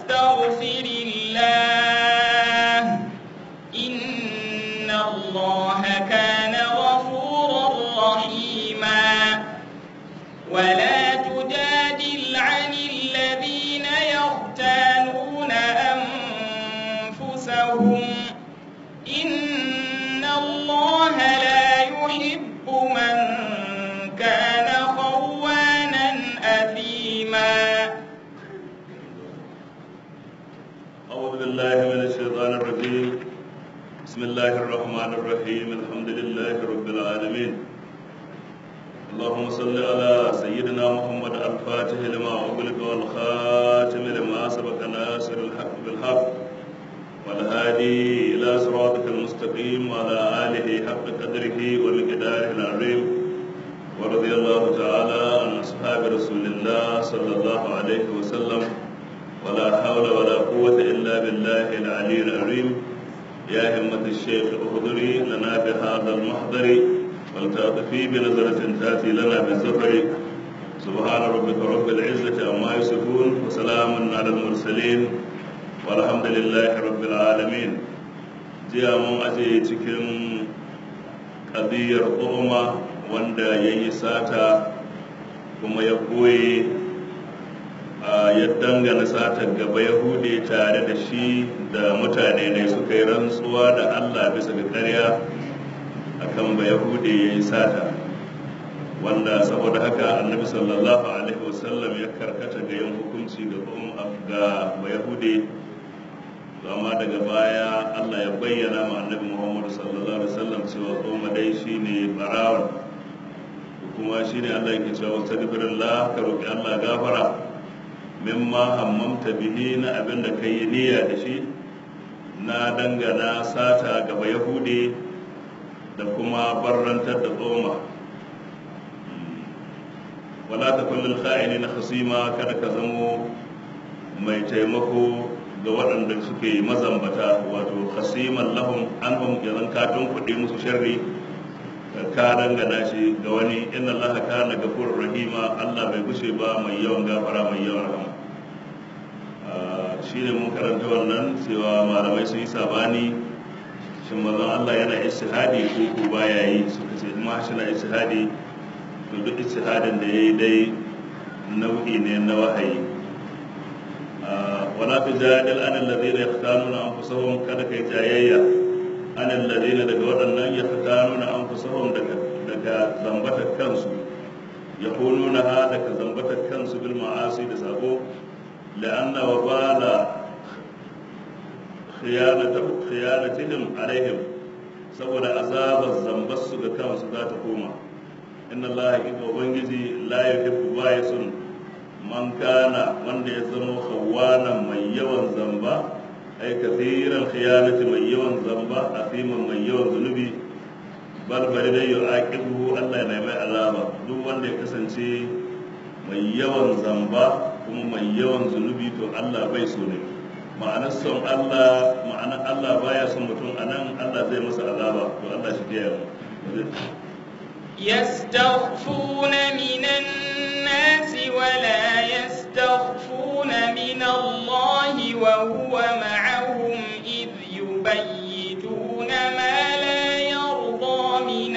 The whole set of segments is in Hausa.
واستغفر الله إن الله كان غفورا رحيما ولا تجادل عن الذين يختانون أنفسهم إن الله لا يحب من كان خوانا أثيما أعوذ بالله من الشيطان الرجيم بسم الله الرحمن الرحيم الحمد لله رب العالمين اللهم صل على سيدنا محمد الفاتح لما أغلق والخاتم لما سبق ناصر الحق بالحق والهادي إلى صراطك المستقيم وعلى آله حق قدره ومقداره العظيم ورضي الله تعالى عن أصحاب رسول الله صلى الله عليه وسلم ولا حول ولا قوة إلا بالله العلي العظيم يا همة الشيخ اهدري لنا بهذا المحضر ولتعطفي بنظرة تأتي لنا بالزفر سبحان ربك رب العزة عما يصفون وسلام على المرسلين والحمد لله رب العالمين jiya mun aje cikin ƙadiyar ƙoma wanda ya yi sata kuma ya koye ya dangana satar gaba yahude tare da shi da mutane ne suka yi rantsuwa da allah bisa ga karya akan ba yahude ya yi sata wanda saboda haka annabi sallallahu alaihi wasallam ya karkata ga yin hukunci ga ba yahude amma daga baya allah ya bayyana ma annabi muhammadu sallallahu alaihi wasallam cewa kuma dai shine barawan kuma shine allah yake cewa wastaghfirullah ka roki allah gafara mimma hammamta bihi na abin da ka yi niyya da shi na dangana sata gaba yahudi da kuma barrantar da tsoma wala ta kullum kha'ini na hasima kada ka zamo mai taimako ga waɗanda suke mazambata wato hasiman lahum an hum yanzu ka kuɗi musu sharri ka dangana shi ga wani inna allaha kana gafurur rahima allah bai gushe ba mai yawan gafara mai yawan rahama shine mun karanta wannan cewa malamai sun yi sabani shin manzon allah yana istihadi ko ko baya yi suka ce ma shi na istihadi to duk istihadin da yayi dai nau'i ne na wahayi wala tujadil an alladhina yahtanuna anfusahum kada kai jayayya an alladhina daga waɗannan yahtanuna anfusahum daga daga zambatar kansu yahununa ha daga zambatar kansu bil ma'asi da sabo la'anna wa bala khiyanatu khiyanatihim alaihim saboda azabar zambar su ga kansu za ta koma inna allaha hakika ubangiji la yuhibbu ba'isun man kana wanda ya zama khawanan mai yawan zamba ai kathiran khiyanati mai yawan zamba asiman mai yawan zunubi bal bari dai yu'aqibuhu Allah ya mai azaba duk wanda ya kasance mai yawan zamba kuma mai yawan zunubi to Allah bai so ne ma'anar son Allah ma'anar Allah baya son mutum anan Allah zai masa azaba to Allah shi ya يستخفون من الناس ولا يستخفون من الله وهو معهم إذ يبيتون ما لا يرضى من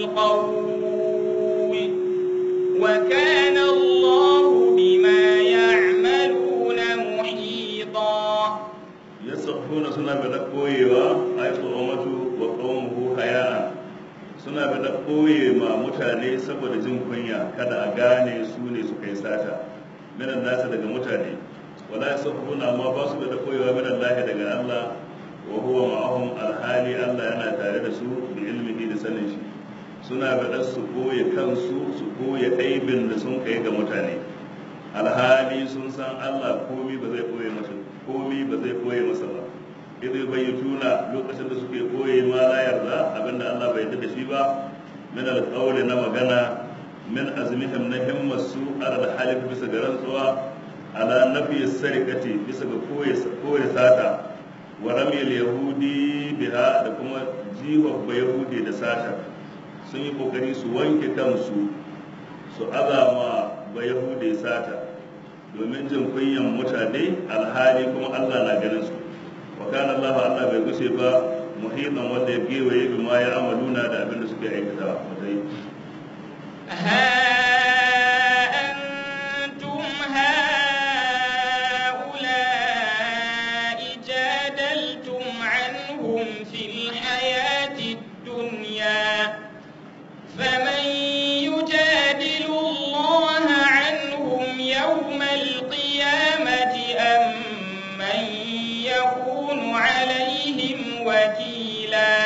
القول وكان الله بما يعملون محيطا يستخفون سنة بدقويوا أي صومته وقومه حياء suna da ɓoye ma mutane saboda jin kunya kada a gane su ne suka yi sata minan nasa daga mutane wala ya safuna amma ba su da ɓoyewa minan lahi daga Allah wa huwa ma'ahum alhali Allah yana tare da su da ilmihi da sanin shi suna da su ɓoye kansu su ɓoye aibin da sun kai ga mutane alhali sun san Allah komi ba zai ɓoye masa komi ba zai ɓoye masa ba idai bayyutuna lokacin da suke koye ma la yarda abinda Allah bai yarda da shi ba min alqawli na magana min azmihim na himmasu ala alhalif bisa ga rantsuwa ala nafi sarikati bisa ga koye koye sata wa ramil yahudi biha da kuma jiwa ba yahudi da sata sun yi kokari su wanke kansu su azama ba yahudi sata domin jin kunyan mutane alhali kuma Allah na ganin su wa kana Allah Allah bai gushe ba muhitan wanda ya gewaye bi ma ya amaluna da abin da suke aikata mutai ها أنتم هؤلاء جادلتم عنهم في الحياة الدنيا فمن يجادل الله عنهم يوم القيامة أم من يكون عليهم وكيلا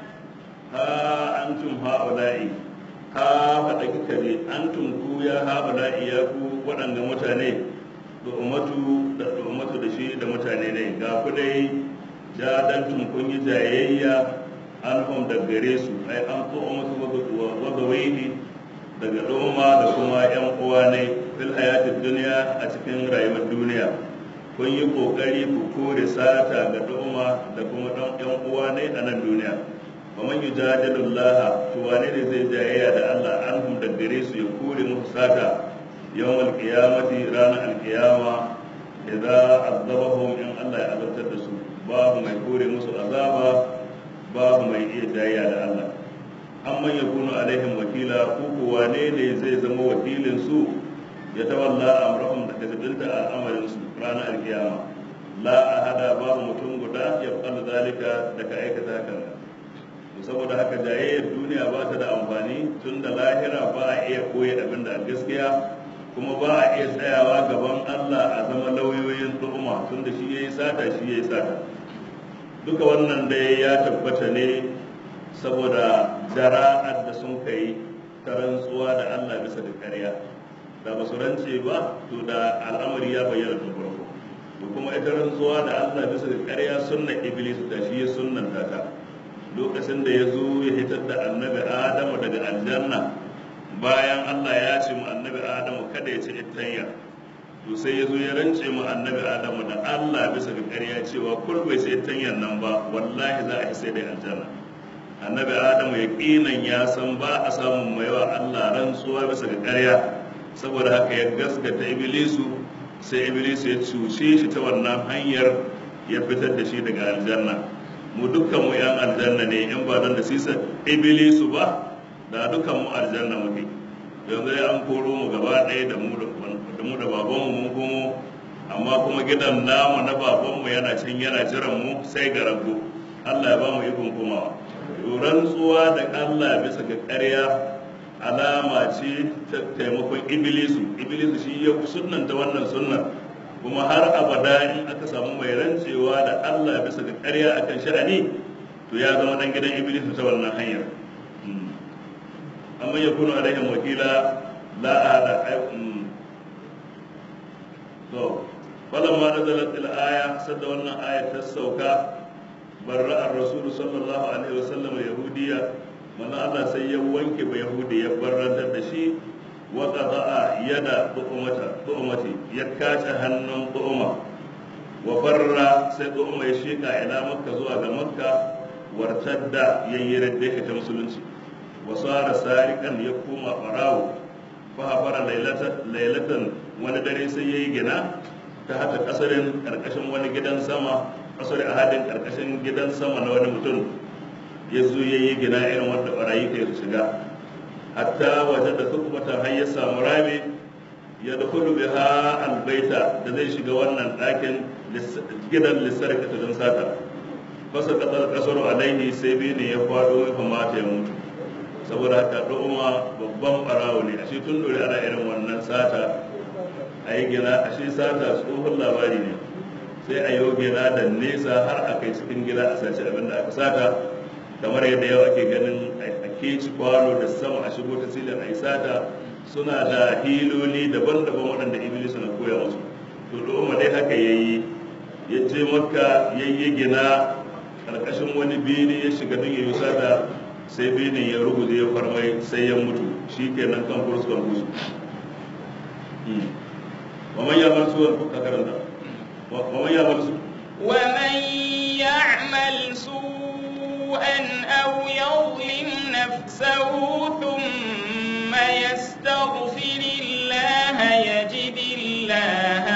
ha antum haula'i ha faɗa kika ne antum ku ya haula'i ya ku waɗanda mutane da umatu da umatu da shi da mutane ne ga ku dai jadantum kun yi jayayya anhum da gare su ai an ko umatu wa gawaihi daga doma da kuma yan uwa ne fil hayatid dunya a cikin rayuwar duniya kun yi kokari ku kore sata ga doma da kuma dan yan uwa ne a nan duniya ومن يجادل الله to wane ne zai jayayya da Allah anhum da gare su ya kore musu sata yawmal qiyamati ranar alqiyama idza azabahum in Allah ya azabtar da su babu mai kore musu azaba babu mai iya jayayya da Allah amman yakunu alaihim wakila ko ko wane ne zai zama wakilin su ya tawalla amrahum da kazabinta al'amarin su ranar alqiyama la ahada babu mutum guda ya fa'ala zalika da ka aikata hakan saboda haka jayayyar duniya ba ta da amfani tun da lahira ba a iya koyi abin da gaskiya kuma ba a iya tsayawa gaban Allah a zama lauyoyin tuhuma tun da shi ya yi sata shi ya yi sata duka wannan dai ya tabbata ne saboda jara'ar da sun kai ta rantsuwa da Allah bisa da ƙarya da ba su rance ba to da al'amari ya bayyana tun farko da kuma ita rantsuwa da Allah bisa da ƙarya sunna iblis da shi ya sunnanta ta lokacin da ya zo ya hitar da annabi adamu daga aljanna bayan allah ya ce mu annabi adamu kada ya ci ittanya to sai ya zo ya rance mu annabi adamu da allah bisa ga ƙarya cewa kul bai ci ittanyan nan ba wallahi za a yi sai da aljanna annabi adamu ya ƙinan ya san ba a samun mai wa allah rantsuwa bisa ga ƙarya saboda haka ya gaskata iblisu sai iblisu ya cuce shi ta wannan hanyar ya fitar da shi daga aljanna mu dukkan mu yan aljanna ne in ba don da sisa iblisu ba da dukkan mu aljanna muke yanzu ya an koro mu gaba ɗaya da mu da mu da baban mu mun komo amma kuma gidan namu na baban mu yana can yana jiran mu sai ga rago Allah ya ba mu ikon komawa rantsuwa da Allah bisa ga ƙarya alama ce ta taimakon iblisu iblisu shi ya sunnanta wannan sunnar kuma har abada in aka samu mai rancewa da Allah bisa ga ƙarya akan sha'ani to ya zama dan gidan iblis ta wannan hanyar amma ya kunu alaihim wakila la ada to falamma nazalat al-aya sadda wannan aya ta sauka barra ar-rasul sallallahu alaihi wasallam yahudiya manzo Allah sai ya wanke ba yahudi ya barrantar da shi وقضاء يد طؤمة طؤمة يكاش هنن طؤمة وفر سي طؤمة يشيكا إلى مكة زوا مكة وارتد ييرد ديك تمسلنسي وصار سارقا يقوم فراو فهفر ليلة ليلة وندري سي جنا تحت قصر كركشن وني gidan sama قصر ahadin karkashin gidan sama na wani mutum ya zo ya yi gina irin wanda barayi kai su shiga hatta waje da hukumata har ya samu rami ya da kudu biha albaita da zai shiga wannan ɗakin gidan lissarka ta don sata fasa kasar kasar alaihi sai bi ne ya faɗo ya kamata ya mutu saboda haka ɗoma babban ɓarawo ne ashe tun dore ana irin wannan sata a yi gina ashe sata tsohon labari ne sai a yi gina da nesa har a kai cikin gida a sace abin da aka sata kamar yadda yau ake ganin a keci kwano da sama a shigo ta silin a sata suna da hiloli daban-daban waɗanda iblis na koya musu to da dai haka ya yi ya je makka ya yi gina ƙarƙashin wani bene ya shiga don ya yi sata sai bene ya rubuta ya farmai sai ya mutu shi kenan kan kurus kan kurus ومن يعمل سوءا فكرنا ومن يعمل سوءا ومن يعمل سوءا أو يظلم نفسه ثم يستغفر الله يجد الله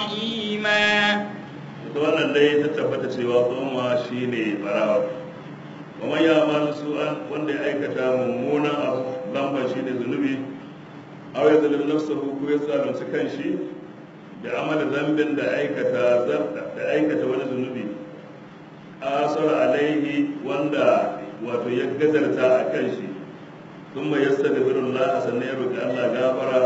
رحيما ita wannan dai ta tabbata cewa tsoma shi ne barawa kuma ya malu su'an wanda ya aikata mummunan abu lambar shi ne zunubi aw ya zalim nafsahu ko ya zalunci kanshi da amala zambin da aikata da aikata wani zunubi asar alaihi wanda wato ya gazarta a kanshi kuma yastaghfirullah sannan ya roki Allah gafara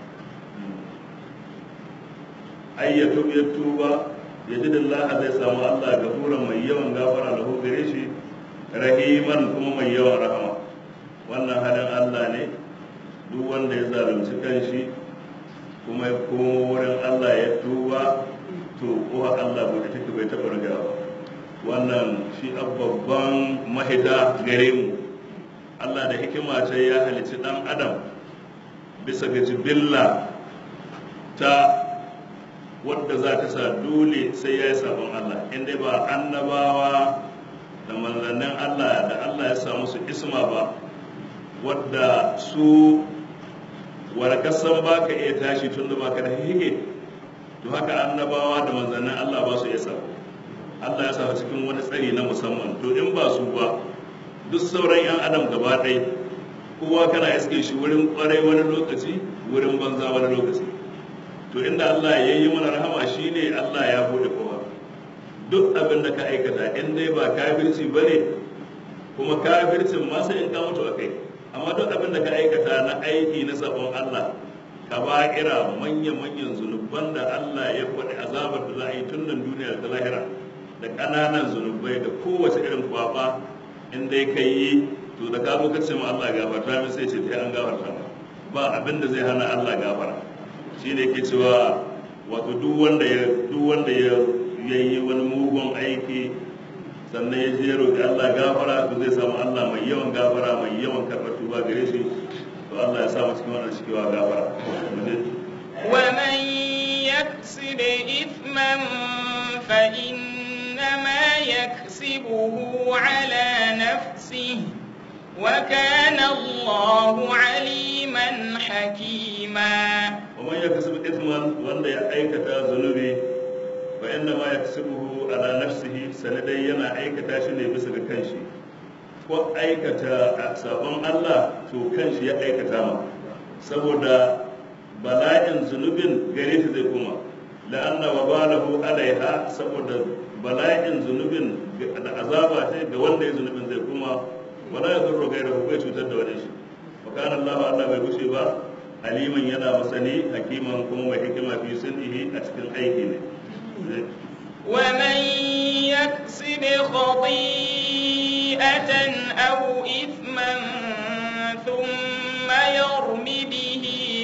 ayyatu ya tuba ya ji Allah zai samu Allah gafuran mai yawan gafara lahu gare shi rahiman kuma mai yawan rahama wannan halin Allah ne duk wanda ya zalunci kanshi kuma ya komo wurin Allah ya tuba to kuwa Allah bai take bai taɓa rigawa wannan shi babban mahita gare mu Allah da hikima ce ya halicci ɗan adam bisa ga jibilla ta wadda za ta sa dole sai ya yi sabon Allah inda ba annabawa da manzannin Allah da Allah ya sa musu isma ba wadda su warkasan ba ka iya tashi tun da baka da hige to haka annabawa da manzannin Allah ba su iya sa Allah ya sa cikin wani tsari na musamman to in ba su ba duk sauran 'yan adam gaba ɗaya kowa kana iske shi wurin kwarai wani lokaci wurin banza wani lokaci to inda Allah ya yi mana rahama shine Allah ya bude kowa duk abin da ka aikata in dai ba kafirci ba ne kuma kafircin ma sai in ka mutu a kai amma duk abin da ka aikata na aiki na sabon Allah ka ba kira manya-manyan zunuban da Allah ya faɗi azabar da za a yi tun nan duniya da lahira da ƙananan zunubai da kowace irin kwaba in dai ka yi to da ka zo ka ce ma Allah gafarta min sai ce ta an gafarta ma ba abin da zai hana Allah gafara shi ne ke cewa wato duk wanda ya duk wanda ya yi wani mugun aiki sannan ya je roƙi Allah gafara to zai samu Allah mai yawan gafara mai yawan karɓar tuba gare shi to Allah ya sa mu cikin wannan cikewa gafara ومن يكسب إثما فإنما يكسبه على نفسه وكان الله عليما حكيما ومن يكسب إثما وأن يأيكة ذنوبي فإنما يكسبه على نفسه سندي ينا أيكة شنو بس كنشي ko aikata sabon Allah to kanshi ya aikata ma saboda bala'in zunubin gare shi zai kuma la'anna wa balahu alaiha saboda bala'in zunubin da azaba ce ga wanda ya zunubin zai kuma wala ya zurro gaira bai cutar da wani shi wa kana Allah Allah bai gushe ba aliman yana masani hakiman kuma mai hikima fi sunnihi a cikin aiki ne ومن يكسب خطيئة أو إثما ثم يرم به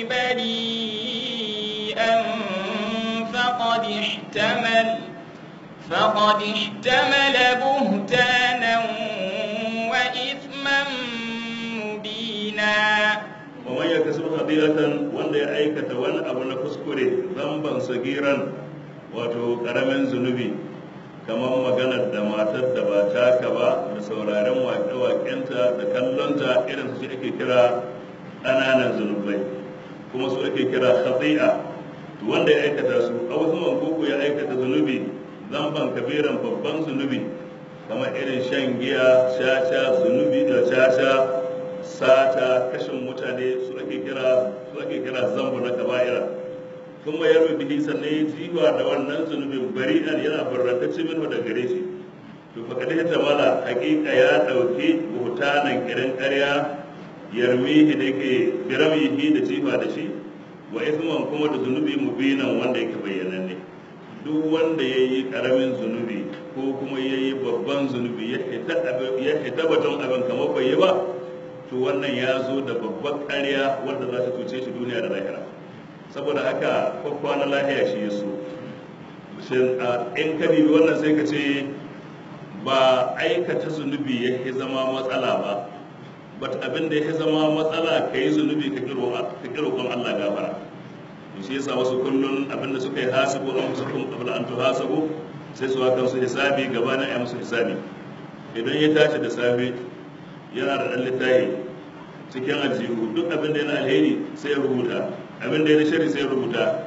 بريئا فقد احتمل فقد احتمل بهتانا وإثما مبينا ومن يكسب خطيئة wanda ya aikata wani abu na kuskure zamban sagiran wato karamin zunubi kamar maganar da matar da ba taka ba da sauraren waƙe-waƙenta da kallonta irin su ake kira ƙananan zunubai kuma su ake kira khati'a to wanda ya aikata su a wasu mankoko ya aikata zunubi zamban kabiran babban zunubi kamar irin shan giya caca zunubi da caca sata kashin mutane su ake kira su ake kira zambu na kaba'ira kuma ya rubi bihi sannan ya jiwa da wannan zunubin bari'an yana barrantacce min da gare shi to fa kada ta mala hakika ya dauki hutanan kiran ƙarya yarmihi da ke biramihi da jiwa da shi wa ithman kuma da zunubi mubinan wanda yake bayyananne duk wanda ya yi karamin zunubi ko kuma ya yi babban zunubi ya hita batun abin kamar bai yi ba to wannan ya zo da babban ƙarya wanda za ta cuce shi duniya da lahira saboda haka kwakwa na lahiya shi ya so in ka bibi wannan sai ka ce ba aikata zunubi ya zama matsala ba but abin da ya zama matsala ka yi zunubi ka kiro kan Allah gafara shi yasa wasu kullun abin da suka yi hasibu an musu kun qabla an tuhasabu sai su hakan su hisabi gabanin ayi musu hisabi idan ya tashi da safe yana da dan littafi cikin aljihu duk abin da yana alheri sai ya rubuta abin da yana shari sai ya rubuta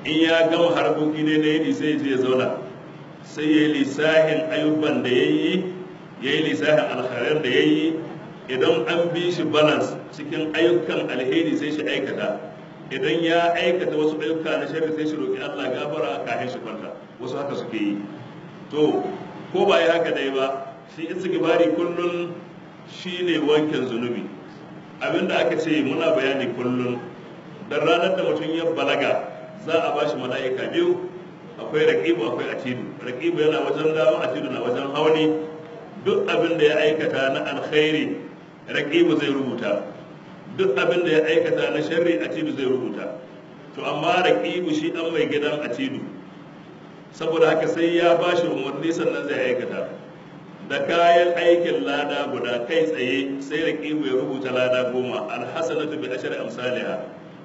in ya gama harkoki ne na yini sai ya zauna sai ya yi lissahin ayyuban da ya yi ya yi lissahin alkhairar da ya yi idan an bi shi balance cikin ayyukan alheri sai shi aikata idan ya aikata wasu ayyuka na shari sai shi roƙi Allah gafara kafin shi kwanta wasu haka suke yi to ko ba yi haka dai ba shi istighfari kullun shine wankin zunubi abinda aka ce muna bayani kullun dan ranar da mutum ya balaga za a bashi mala'ika biyu akwai raqibu akwai atidu raqibu yana wajen dama atidu na wajen hauni duk abin da ya aikata na alkhairi raqibu zai rubuta duk abin da ya aikata na sharri atidu zai rubuta to amma raqibu shi dan mai gidan atidu saboda haka sai ya bashi umarni sannan zai aikata da kayan aikin lada guda kai tsaye sai raqibu ya rubuta lada goma alhasanatu bi ashri amsalha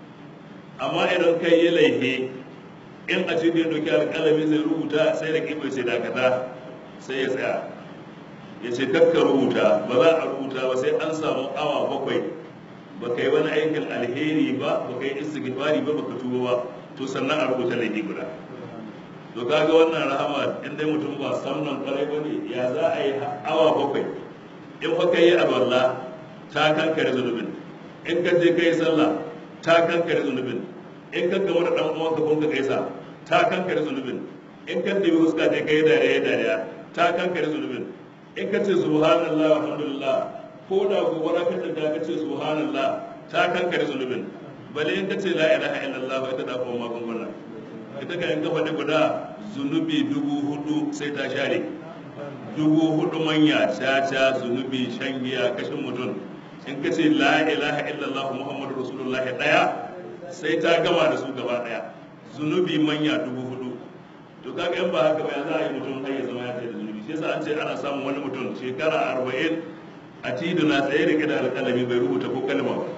amma idan kai yi laifi in a cikin doki alƙalami zai rubuta sai da kibai sai dakata sai ya tsaya ya ce kakka rubuta ba za a rubuta ba sai an samu awa bakwai ba ka yi wani aikin alheri ba ba ka yi istighfari ba ba ka tuba ba to sannan a rubuta laifi guda to kaga wannan rahama in dai mutum ba sannan kwarai ba ne ya za a yi awa bakwai in fa ka yi alwala ta kankare zunubin in ka je ka yi sallah ta kankare zunubin in ka gama da dan uwanka kun ka gaisa ta kankare zunubin in ka dibi huska je kai dariya dariya ta kankare zunubin in ka ce subhanallah alhamdulillah ko da gobara ka tada ka ce subhanallah ta kankare zunubin bale in ka ce la ilaha illallah ita da kuma magunguna ita ka in ka faɗi guda zunubi dubu hudu sai ta share dubu hudu manya caca zunubi shan giya kashin mutum in ka ce la ilaha illallah muhammadu rasulullah daya sai ta gama da su gaba daya zunubi manya dubu hudu to kaga in ba haka ba ya za a yi mutum har ya zama ya tsaye da zunubi shi yasa an ce ana samun wani mutum shekara arba'in a tidu na tsaye da da alƙalami bai rubuta ko kalma ba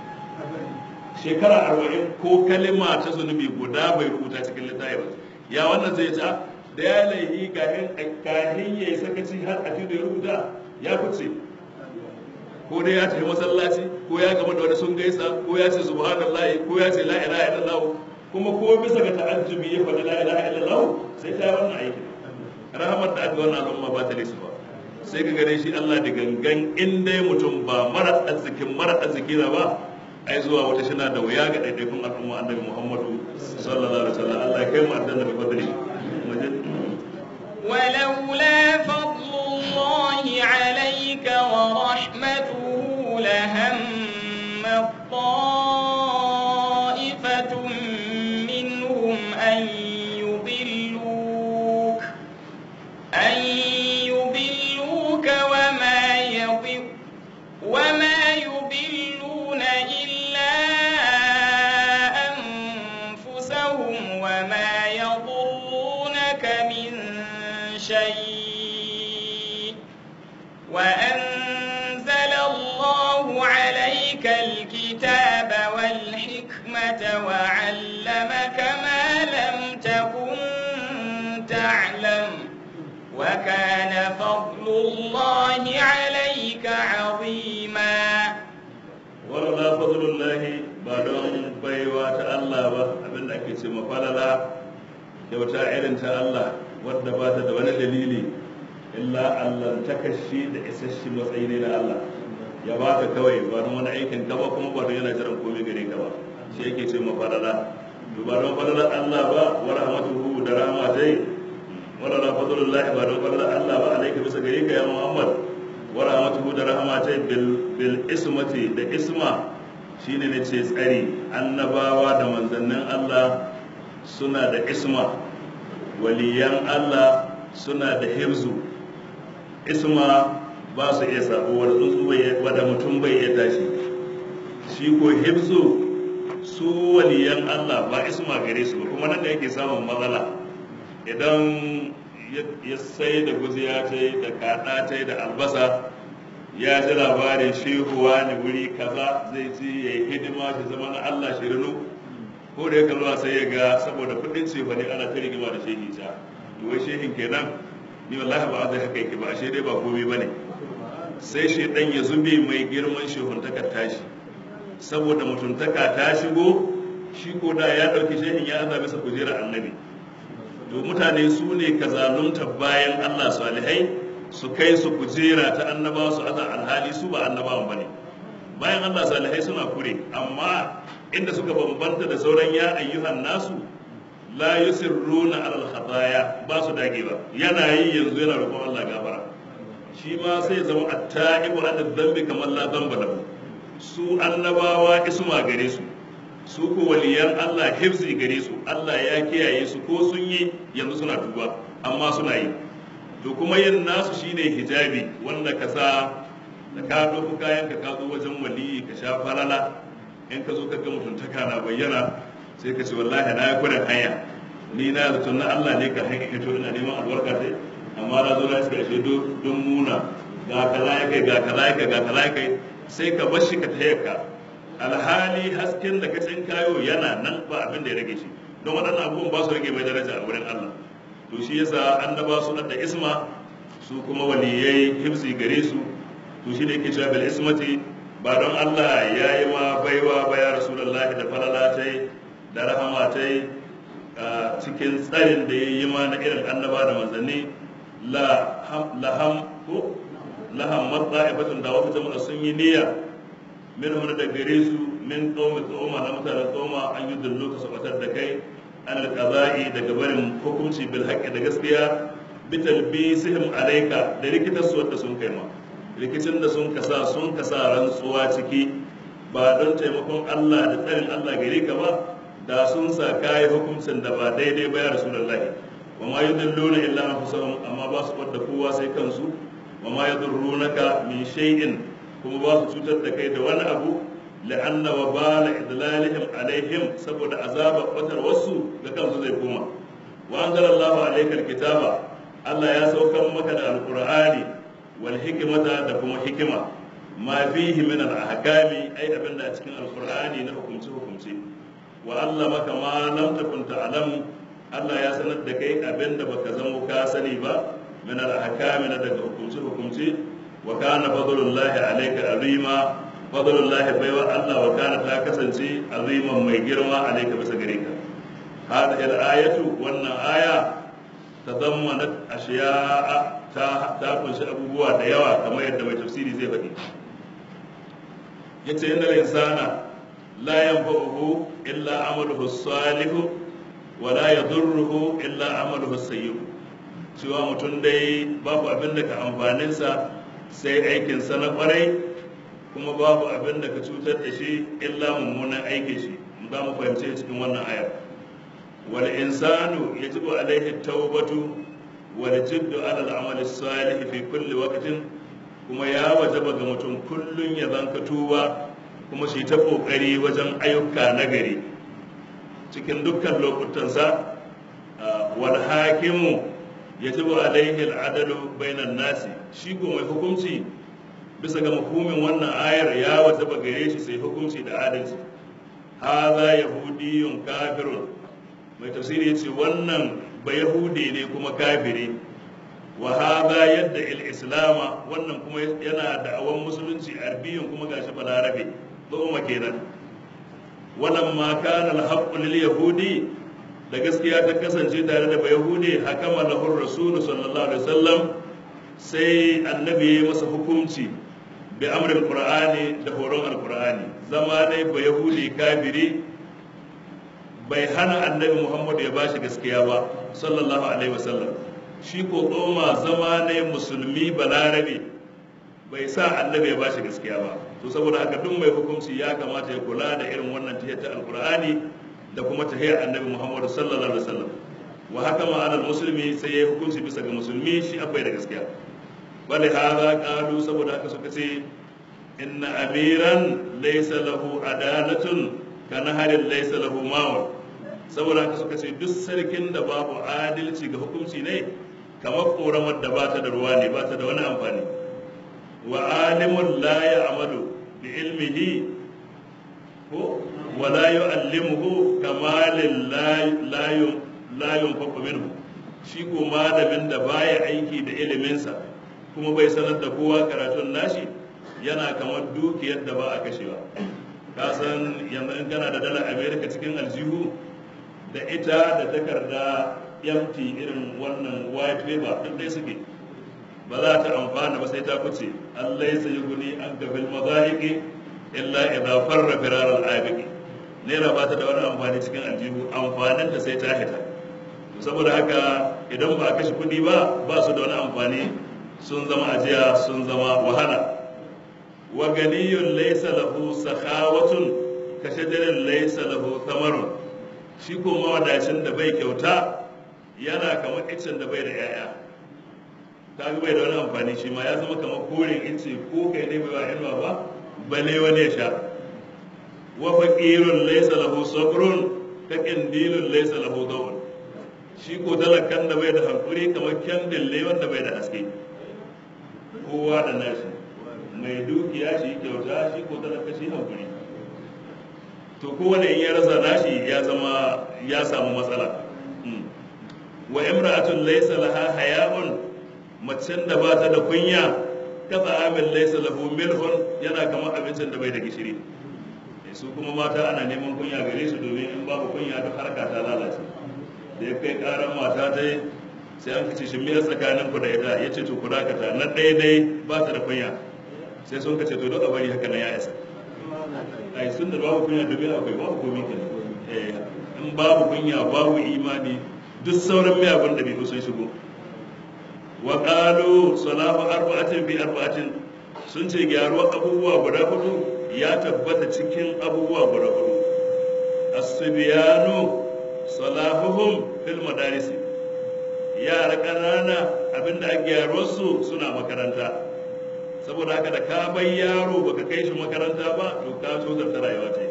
shekara arba'in ko kalma ta zunubi guda bai rubuta cikin littafi ba ya wannan zai ta da ya laihi kahin ya yi sakaci har a tidu ya rubuta ya fice ko dai ya tafi masallaci ko ya gama da wani sun gaisa ko ya ce subhanallahi ko ya ce la ilaha illallah kuma ko bisa ga ta'ajjubi ya faɗi la ilaha illallah sai ta yi wannan aiki rahamar da aka wannan al'umma ba ta da su ba sai ka gane shi Allah da gangan in dai mutum ba mara arzikin mara arziki na ba ai zuwa wata shina da wuya ga ɗaiɗaikun al'umma annabi Muhammadu sallallahu alaihi wasallam Allah ya kai mu aljanna bi fadli ولولا فضل الله عليك ورحمته لهم طائفة منهم أن يضلوك أن يضلوك وما يضل وما يضلون إلا أنفسهم وما يضرونك من شيء وأنزل الله عليك الكتاب والحكمة وعلمك ما لم تكن تعلم وكان فضل الله عليك عظيما ولولا فضل الله بعدهم بيوات الله abin da ake ce mafalala kyauta irin ta Allah wadda ba ta da wani dalili illa Allah ta kashi da isasshe matsayi ne na Allah ya ba ka kawai ba don wani aikin ka ba kuma ba don yana jiran komai gare ka ba shi yake ce mafalala to ba don falalar Allah ba wa rahmatuhu da rahmatai wala la fadlullahi ba don falalar Allah ba alaika bisa gare ka ya Muhammad wa rahmatuhu da rahmatai bil bil ismati da isma shine ne ce tsari annabawa da manzannin Allah suna da isma waliyan Allah suna da hifzu isma ba su iya sabo wanda tsuntsu bai wanda mutum bai iya tashi shi ko hifzu su waliyan Allah ba isma gare su ba kuma nan da yake samun matsala idan ya sai da guziya ta da kaɗa ta da albasa ya ji labarin shehuwa ne wuri kaza zai ci ya yi hidima shi zama na Allah shirinu ko da ya kalwa sai ya ga saboda kudin ce ne ana ta rigima da shehi ta to wai shehin kenan ni wallahi ba zai haka yake ba ashe dai ba komai bane sai shi dan ya zube mai girman shehun taka tashi saboda mutuntaka ta shigo shi ko da ya ɗauki shehin ya aza bisa kujerar annabi to mutane su ne ka zalunta bayan Allah salihai su kai su kujera ta annabawa su aza alhali su ba annabawan bane bayan Allah salihai suna kure amma inda suka bambanta da sauran ya ayyuhan nasu la yusirruna alal khataya ba su dagewa yana yi yanzu yana roƙon Allah gafara shi ma sai zama atta'ibu an dhanbi kamar la dhanba lahu su annabawa isma gare su su ko waliyan Allah hifzi gare su Allah ya kiyaye su ko sun yi yanzu suna tuba amma suna yi to kuma yin nasu shine hijabi wanda ka sa da ka ɗauko kayan ka ka zo wajen waliyi ka sha falala in ka zo ka ga mutuntaka na bayyana sai ka ce wallahi na yi kudin hanya ni na zato na Allah ne ka hanyar hito ina neman albarka sai amma na zo na shiga shi don muna ga kaza ya kai ga kaza ya kai ga kaza ya kai sai ka bar shi ka tayar ka alhali hasken da ka kayo yana nan ba abin da ya rage shi don waɗannan abubuwan ba su rage mai daraja a wurin Allah to shi yasa annaba su da isma su kuma waliyai hifzi gare su to shi ne yake cewa bil ismati ba don Allah ya yi ma baiwa ba ya rasulullahi da falala ta da rahama ta cikin tsarin da ya yi ma na irin annaba da manzanni laham ko laham matsa'ifatun da wata jama'a sun yi niyya min wani da gare su min qaumi tsoma na mutanen tsoma an yi dullo ka sabatar da kai an alqaza'i daga barin hukunci bil haqqi da gaskiya bi talbisihim alayka da rikitar su wanda sun kai ma rikicin da sun kasa sun kasa rantsuwa ciki ba don taimakon Allah da tsarin Allah gare ka ba da sun sa kayi hukuncin da ba daidai ba ya rasulullahi wa ma yudilluna illa anfusahum amma ba su wadda kowa sai kansu wa ma yadurrunaka min shay'in kuma ba su cutar da kai da wani abu la'anna wa bala idlalihim alaihim saboda azaba batar wasu ga kansu zai koma wa anzalallahu alaykal kitaba Allah ya saukar maka da alqur'ani wal hikmata da kuma hikima ma fihi min al ahkami ai abinda a cikin alqur'ani na hukunci hukunci wa allamaka ma lam takun ta'lam Allah ya sanar da kai abinda baka zamo ka sani ba min al ahkami na daga hukunci hukunci wa kana fadlullahi alayka azima fadlullahi baiwa Allah wa kana ta kasance aziman mai girma alayka bisa gare ka hadhihi al ayatu wannan aya tadammanat ashiya'a ta ta kunshi abubuwa da yawa kamar yadda mai tafsiri zai faɗi yace innal insana la yanfa'uhu illa amaluhu salihu wa la yadurruhu illa amaluhu sayyi'u cewa mutum dai babu abin da ka amfanin sa sai aikin sa na kwarai kuma babu abin da ka cutar da shi illa mummunan aikin shi za mu fahimce cikin wannan ayar wal insanu yajibu alaihi tawbatu والجد على العمل الصالح في كل وقت kuma ya wajaba ga mutum kullum ya zanka tuba kuma shi ta kokari wajen ayyuka na gari cikin dukkan lokutansa wal hakimu yajibu alaihi al'adalu bainan nasi shi ko mai hukunci bisa ga mafhumin wannan ayar ya wajaba gare shi sai hukunci da adalci hadha yahudiyyun kafirun mai tafsiri yace wannan ba yahudi ne kuma kafiri wa hadha yadda il-islama wannan kuma yana da'awan musulunci arbiyun kuma gashi balarabe kuma kenan wannan ma kana al lil yahudi da gaskiya ta kasance tare da yahudi hakama lahu rasul sallallahu alaihi wasallam sai annabi ya masa hukunci bi amrin qur'ani da horon alqur'ani zama dai ba yahudi kafiri bai hana annabi muhammadu ya bashi gaskiya ba sallallahu alaihi wasallam shi ko tsoma zama ne musulmi balarabe bai sa annabi ya bashi gaskiya ba to saboda haka duk mai hukunci ya kamata ya kula da irin wannan tahiyar ta alqur'ani da kuma tahiyar annabi muhammadu sallallahu alaihi wasallam wa haka ma'anar musulmi sai ya hukunci bisa ga musulmi shi abai da gaskiya bali hada qalu saboda haka suka ce inna amiran laysa lahu adalatun kana harin laysa lahu mawar saboda haka suka ce duk sarkin da babu adalci ga hukunci ne kamar koramar da bata da ruwa ne bata da wani amfani wa alimun la ya'malu bi ilmihi ko wa la yu'allimuhu kamalin la la yunfaqu minhu shi ko malamin da baya aiki da iliminsa kuma bai sanar da kowa karatun nashi yana kamar dukiyar da ba a kashewa ka san yanzu in kana da dalar america cikin aljihu da ita da takarda empty irin wannan white paper duk dai suke ba za ta amfana ba sai ta fice Allah ya sayi guni an gafil mazahiki illa idza farra firar al-abiqi naira ba ta da wani amfani cikin aljihu amfanin ta sai ta hita saboda haka idan ba a kashe kuɗi ba ba su da wani amfani sun zama ajiya sun zama wahala wa ganiyun laysa lahu sakhawatun ka shajarin laysa lahu thamarun shi ko mawadacin da bai kyauta yana kamar icen da bai da 'ya'ya ta bai da wani amfani shi ma ya zama kamar koren ice ko kai ne bai wa inuwa ba bale wani ya sha wa faqirun laysa lahu sabrun ka qindilun laysa lahu dawun shi ko talakan da bai da hankuri kamar kyandille wanda bai da haske kowa da nashi mai dukiya shi kyauta shi ko talaka shi hankuri to kowane in ya rasa nashi ya zama ya samu matsala wa imra'atun laysa laha haya'un macen da ba ta da kunya ka amin laysa lahu milhun yana kamar abincin da bai da gishiri su kuma mata ana neman kunya gare su domin in babu kunya duk harka ta lalace da ya kai karan mata ta yi sai an kace shi miyar tsakanin ku da ita ya ce to ku dakata na ɗaya dai ba ta da kunya sai sun kace to duk a bari haka na ya isa ai sun da babu kunya domin akwai babu komi kenan in babu kunya babu imani duk sauran miyagun da bai sun shigo wa qalu salahu arba'atin bi arba'atin sun ce gyaruwa abubuwa guda hudu ya tabbata cikin abubuwa guda hudu as-sibyanu salahuhum fil madarisi yara ƙanana abinda a gyaruwar su suna makaranta saboda haka da ka bai yaro baka kai shi makaranta ba to ka so ta rayuwa ta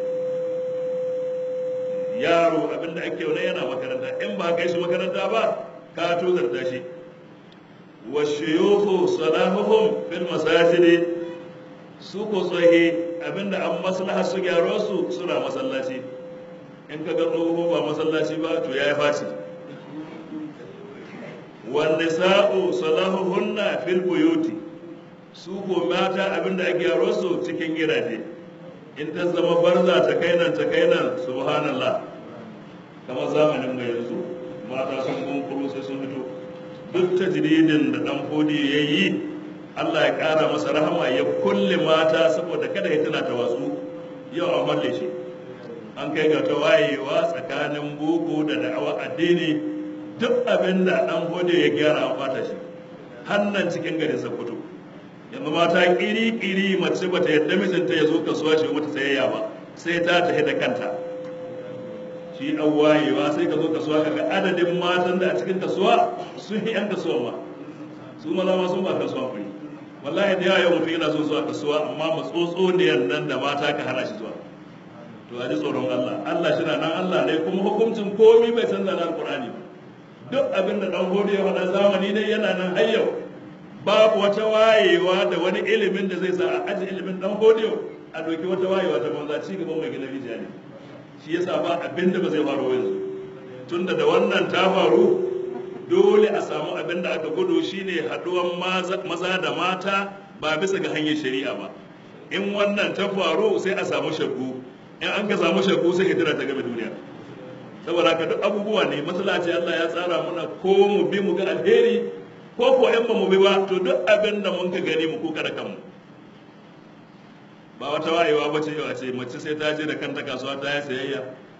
yaro abinda ake wani yana makaranta in ba kai shi makaranta ba ka tozarta shi wa shuyukhu salahuhum fil masajid su ko tsohi abinda an maslaha su gyaro su suna masallaci in ka ga tsoho ba masallaci ba to yayi faci wan nisa'u salahuhunna fil buyuti su ko mata abinda ake gyaro su cikin gidaje in ta zama barza ta kai nan ta kai nan subhanallah kamar zamanin mai yanzu mata sun kunkuru sai sun fito duk tajridin da dan fodi ya yi Allah ya ƙara masa rahama ya kulle mata saboda kada ya tana ta wasu yau a malle shi an kai ga tawayewa tsakanin boko da da'awa addini duk abin da dan fodi ya gyara an fata shi hannan cikin garin Sokoto yanzu mata kiri-kiri mace bata yadda mijinta ya zo kasuwa shi mata sayayya ba sai ta tafi da kanta shi an wayewa sai ka zo kasuwa kaga adadin matan da a cikin kasuwa sun yi yan kasuwa ma su maza ma sun ba kasuwa kuri wallahi da yawa yau mutum yana so zuwa kasuwa amma matsotso ne nan da mata ka hana shi zuwa to a ji tsoron Allah Allah shi na nan Allah ne kuma hukuncin komi bai canza na alkur'ani ba duk abin da dan hodi ya faɗa zamani ne yana nan har yau babu wata wayewa da wani ilimin da zai sa a aji ilimin dan hodiyo a doki wata wayewa ta banza ci gaban mai gina rijiya ne shi yasa ba abin da ba zai faru yanzu tunda da wannan ta faru dole a samu abin da aka gudu shine haduwan maza da mata ba bisa ga hanyar shari'a ba in wannan ta faru sai a samu shakku in an ka samu shakku sai hijira ta game duniya saboda haka duk abubuwa ne matsala ce Allah ya tsara mana ko mu bi mu ga alheri ko ko in ba mu bi ba to duk abin da mun ka gani mu kuka da kanmu ba wata wayewa ba ce yau a ce mace sai ta je da kanta kasuwa ta yi sayayya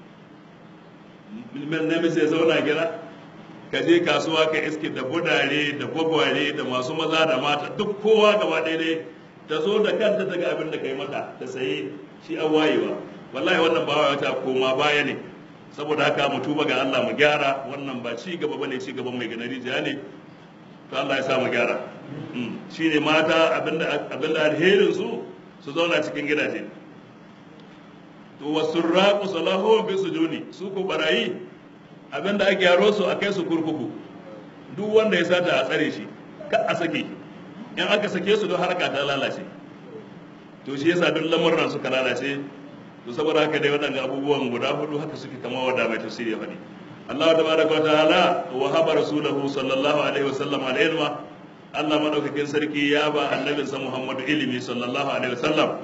namiji ya zauna gida ka je kasuwa ka iske da budare da gwagware da masu maza da mata duk kowa gaba ɗaya ne ta zo da kanta ta ga abin da ka yi mata ta saye shi an wayewa wallahi wannan ba wata koma baya ne saboda haka mu tuba ga Allah mu gyara wannan ba ci gaba bane ci gaban mai ganari jiya ne to Allah ya sa mu gyara shine mata abinda abinda alherin su su zauna cikin gidaje to wasurraqu salahu bi sujuni su ko barayi abinda ake yaro su akai su kurkuku duk wanda ya sata a tsare shi ka a sake in aka sake su don harka ta lalace to shi yasa duk lamurran suka lalace to saboda haka dai waɗanda abubuwan guda hudu haka suke kama wada mai tafsiri ya faɗi Allah tabaraka wa ta'ala wa haba rasulahu sallallahu alaihi wasallam al-ilma Allah madaukakin sarki ya ba annabinsa Muhammadu ilimi sallallahu alaihi wasallam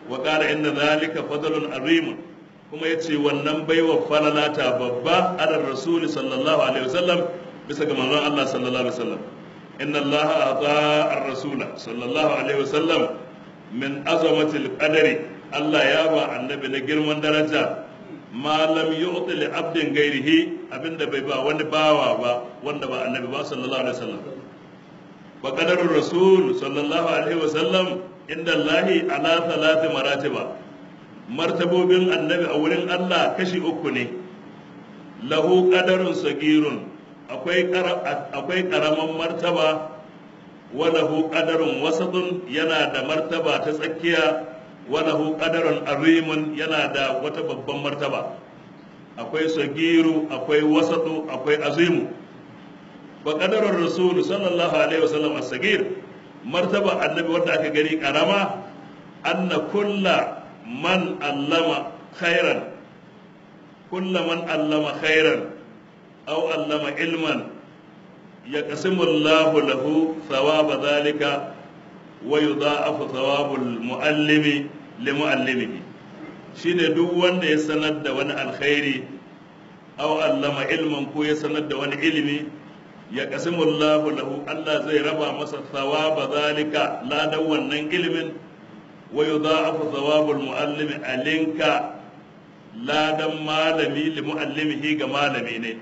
wa qala inna dhalika fadlun azim kuma yace wannan baiwa falalata babba ala rasul sallallahu alaihi wasallam bisa ga manzon Allah sallallahu alaihi wasallam inna Allah ata ar-rasul sallallahu alaihi wasallam min azamati al-qadari Allah ya ba annabi na girman daraja ma lam yu'ti li abdin ghairihi abinda bai ba wani bawa ba wanda ba annabi ba sallallahu alaihi wasallam wa qadarur rasul sallallahu alaihi wasallam inda Allahi ala thalathi maratiba martabobin annabi a wurin Allah kashi uku ne lahu qadarun sagirun akwai akwai karaman martaba wa lahu qadarun wasatun yana da martaba ta tsakiya wa lahu qadarun arimun yana da wata babban martaba akwai sagiru akwai wasatu akwai azimu wa qadarur rasul sallallahu alaihi wasallam as-sagir martaba annabi wanda aka gani karama anna kulla man allama khairan kulla man allama khairan aw allama ilman yaqsimu Allahu lahu thawaba dhalika wa yudha'afu thawabul muallimi limuallimihi shine duk wanda ya sanar da wani alkhairi aw allama ilman ko ya sanar da wani ilimi ya kasimullahu lahu Allah zai raba masa thawaba zalika ladan wannan ilimin wa yudha'afu thawabul muallimi alinka ladan malami li muallimihi ga malami ne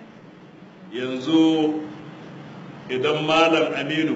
yanzu idan malam Aminu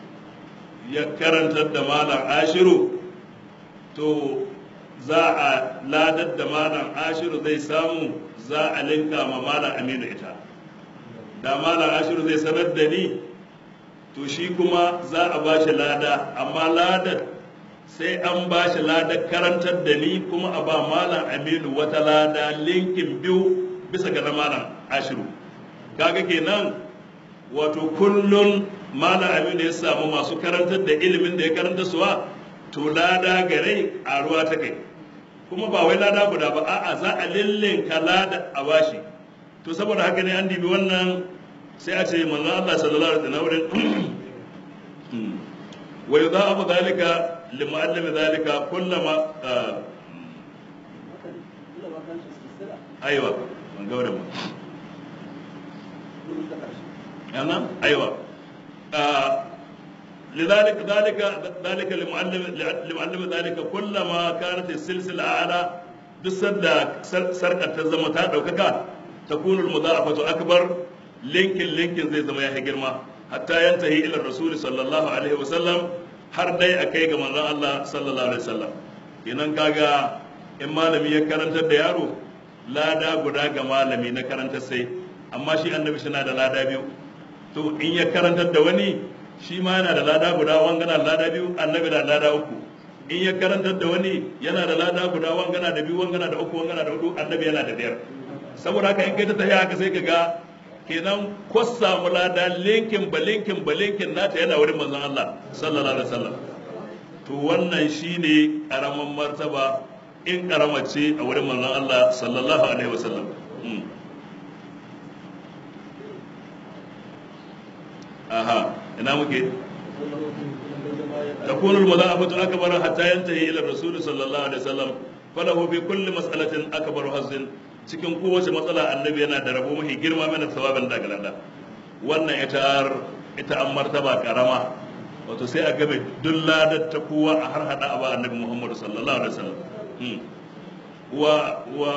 ya karantar da malam Ashiru to za a ladar da malam Ashiru zai samu za a linka ma malam Aminu ita da malam ashiru zai sanar da ni to shi kuma za a ba shi lada amma ladar sai an ba shi ladar karantar da ni kuma a ba malam aminu wata lada linkin biyu bisa ga na malam ashiru kaga kenan wato kullun malam aminu ya samu masu karantar da ilimin da ya karanta suwa to lada gare a ruwa ta kai kuma ba wai lada guda ba a'a za a lillinka lada a bashi to saboda haka ne an dibi wannan sai a ce manzon Allah sallallahu alaihi wasallam wurin wa yudha'afu dhalika limu'allim dhalika kullama aiwa ban ga wurin yana aiwa لذلك ذلك ذلك لمعلم لمعلم ذلك كلما كانت السلسله اعلى بسد سرقه تزم تا دوكaka تكون المضاعفه اكبر linkin linkin zai zama ya girma hatta yantahi ila rasul sallallahu alaihi wasallam har dai akai ga manzon Allah sallallahu alaihi wasallam kenan kaga in malami ya karantar da yaro lada guda ga malami na karantar sai amma shi annabi shi na da lada biyu to in ya karantar da wani shi ma yana da lada guda wangana da lada biyu annabi da lada uku in ya karantar da wani yana da lada guda wangana da biyu wangana da uku wangana da hudu annabi yana da biyar saboda haka in kai ta tafiya haka sai ka ga kenan ko samu lada linkin ba linkin ba linkin nata yana wurin manzon Allah sallallahu alaihi wasallam to wannan shine karaman martaba in karama ce a wurin manzon Allah sallallahu alaihi wasallam aha ina muke تكون المضاعفة أكبر حتى ينتهي إلى الرسول صلى الله عليه وسلم فله في كل مسألة أكبر حظ cikin kowace matsala annabi yana da rabo mafi girma mana thawabin daga lada wannan ita ita an martaba karama wato sai a game duk ladar ta kowa a har hada ba annabi Muhammad sallallahu alaihi wasallam wa wa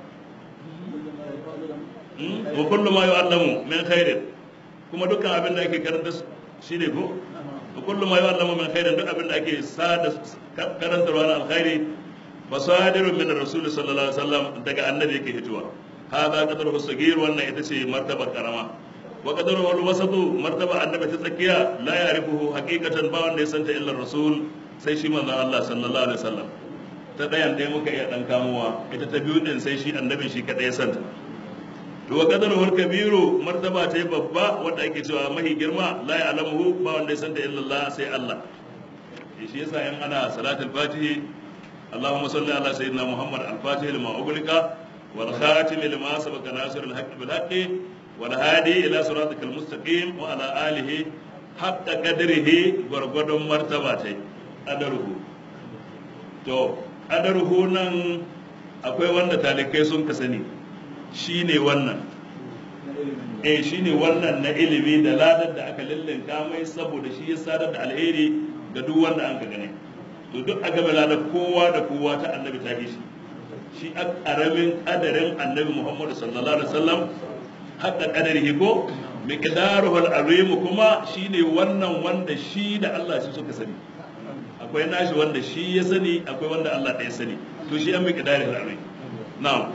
wa kullu ma yu'allamu min khairin kuma dukkan abin da ake karanta shi ne ko wa kullu ma yu'allamu min khairin duk abin da ake sada karantarwa na alkhairi fasadiru min rasul sallallahu alaihi wasallam daga annabi yake hituwa hada qadaru sagir wannan ita ce martaba karama wa qadaru wal wasatu martaba annabi ta tsakiya la ya'rifuhu haqiqatan ba wanda ya santa illa rasul sai shi manzon Allah sallallahu alaihi wasallam ta dayan dai muka iya dan kamuwa ita ta biyu din sai shi annabi shi kadai ya santa to wa qadaru wal kabiru martaba ta babba wanda ake cewa mahi girma la ya'lamuhu ba wanda ya santa illa Allah sai Allah shi yasa yan ana salatul fatihi اللهم صل على سيدنا محمد الفاتح لما أغلق والخاتم لما سبق ناصر الحق بالحق والهادي إلى صراطك المستقيم وعلى آله حق قدره غرغد مرتبته أدره to qadaruhu nan akwai wanda talikai sun ka sani shine wannan eh shine wannan na ilimi da ladar da aka lillinka mai saboda shi ya sadar da alheri ga duk wanda an ka gane to duk a game ladar kowa da kowa ta annabi ta shi shi a karamin kadarin annabi muhammad sallallahu alaihi wasallam haka kadarihi ko miqdaruhul azim kuma shine wannan wanda shi da Allah shi suka sani akwai nashi wanda shi ya sani akwai wanda Allah ɗaya sani to shi an miqdarul azim na'am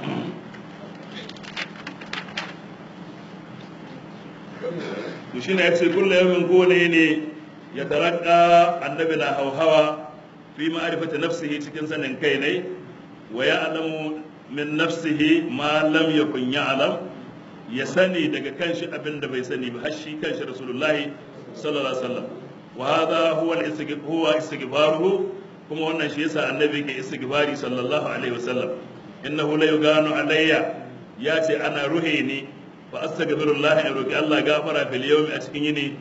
to shine yace kullu yawmin kowane ne ya tarakka annabi na hauhawa fi ma'rifati nafsihi cikin sanin kai ne wa ya'lamu min nafsihi ma lam yakun ya'lam ya sani daga kanshi abin da bai sani ba har shi kanshi rasulullahi sallallahu alaihi wasallam wa hadha huwa al-istighfar huwa istighfaruhu kuma wannan shi yasa annabi ke istighfari sallallahu alaihi wasallam innahu la yuganu alayya ya ce ana ruhe ni fa astaghfirullah in roki Allah gafara fil yawmi a cikin yini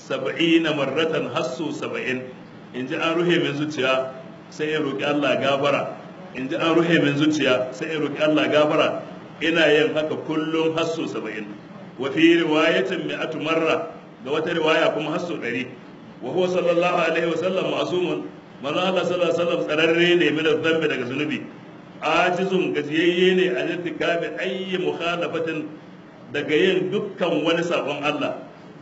70 marratan hassu 70 in ji an ruhe min zuciya sai in roki Allah gafara in ji an ruhe min zuciya sai in roki Allah gafara ina yin haka kullum hassu 70 wa fi riwayatin mi'atu marra ga wata riwaya kuma hassu 100 wa huwa sallallahu alaihi wasallam ma'sumun manzo Allah sallallahu alaihi wasallam tsararre ne min dhanbi daga zunubi ajizun gajiyayye ne a irtikabi ayyi mukhalafatin daga yin dukkan wani sabon Allah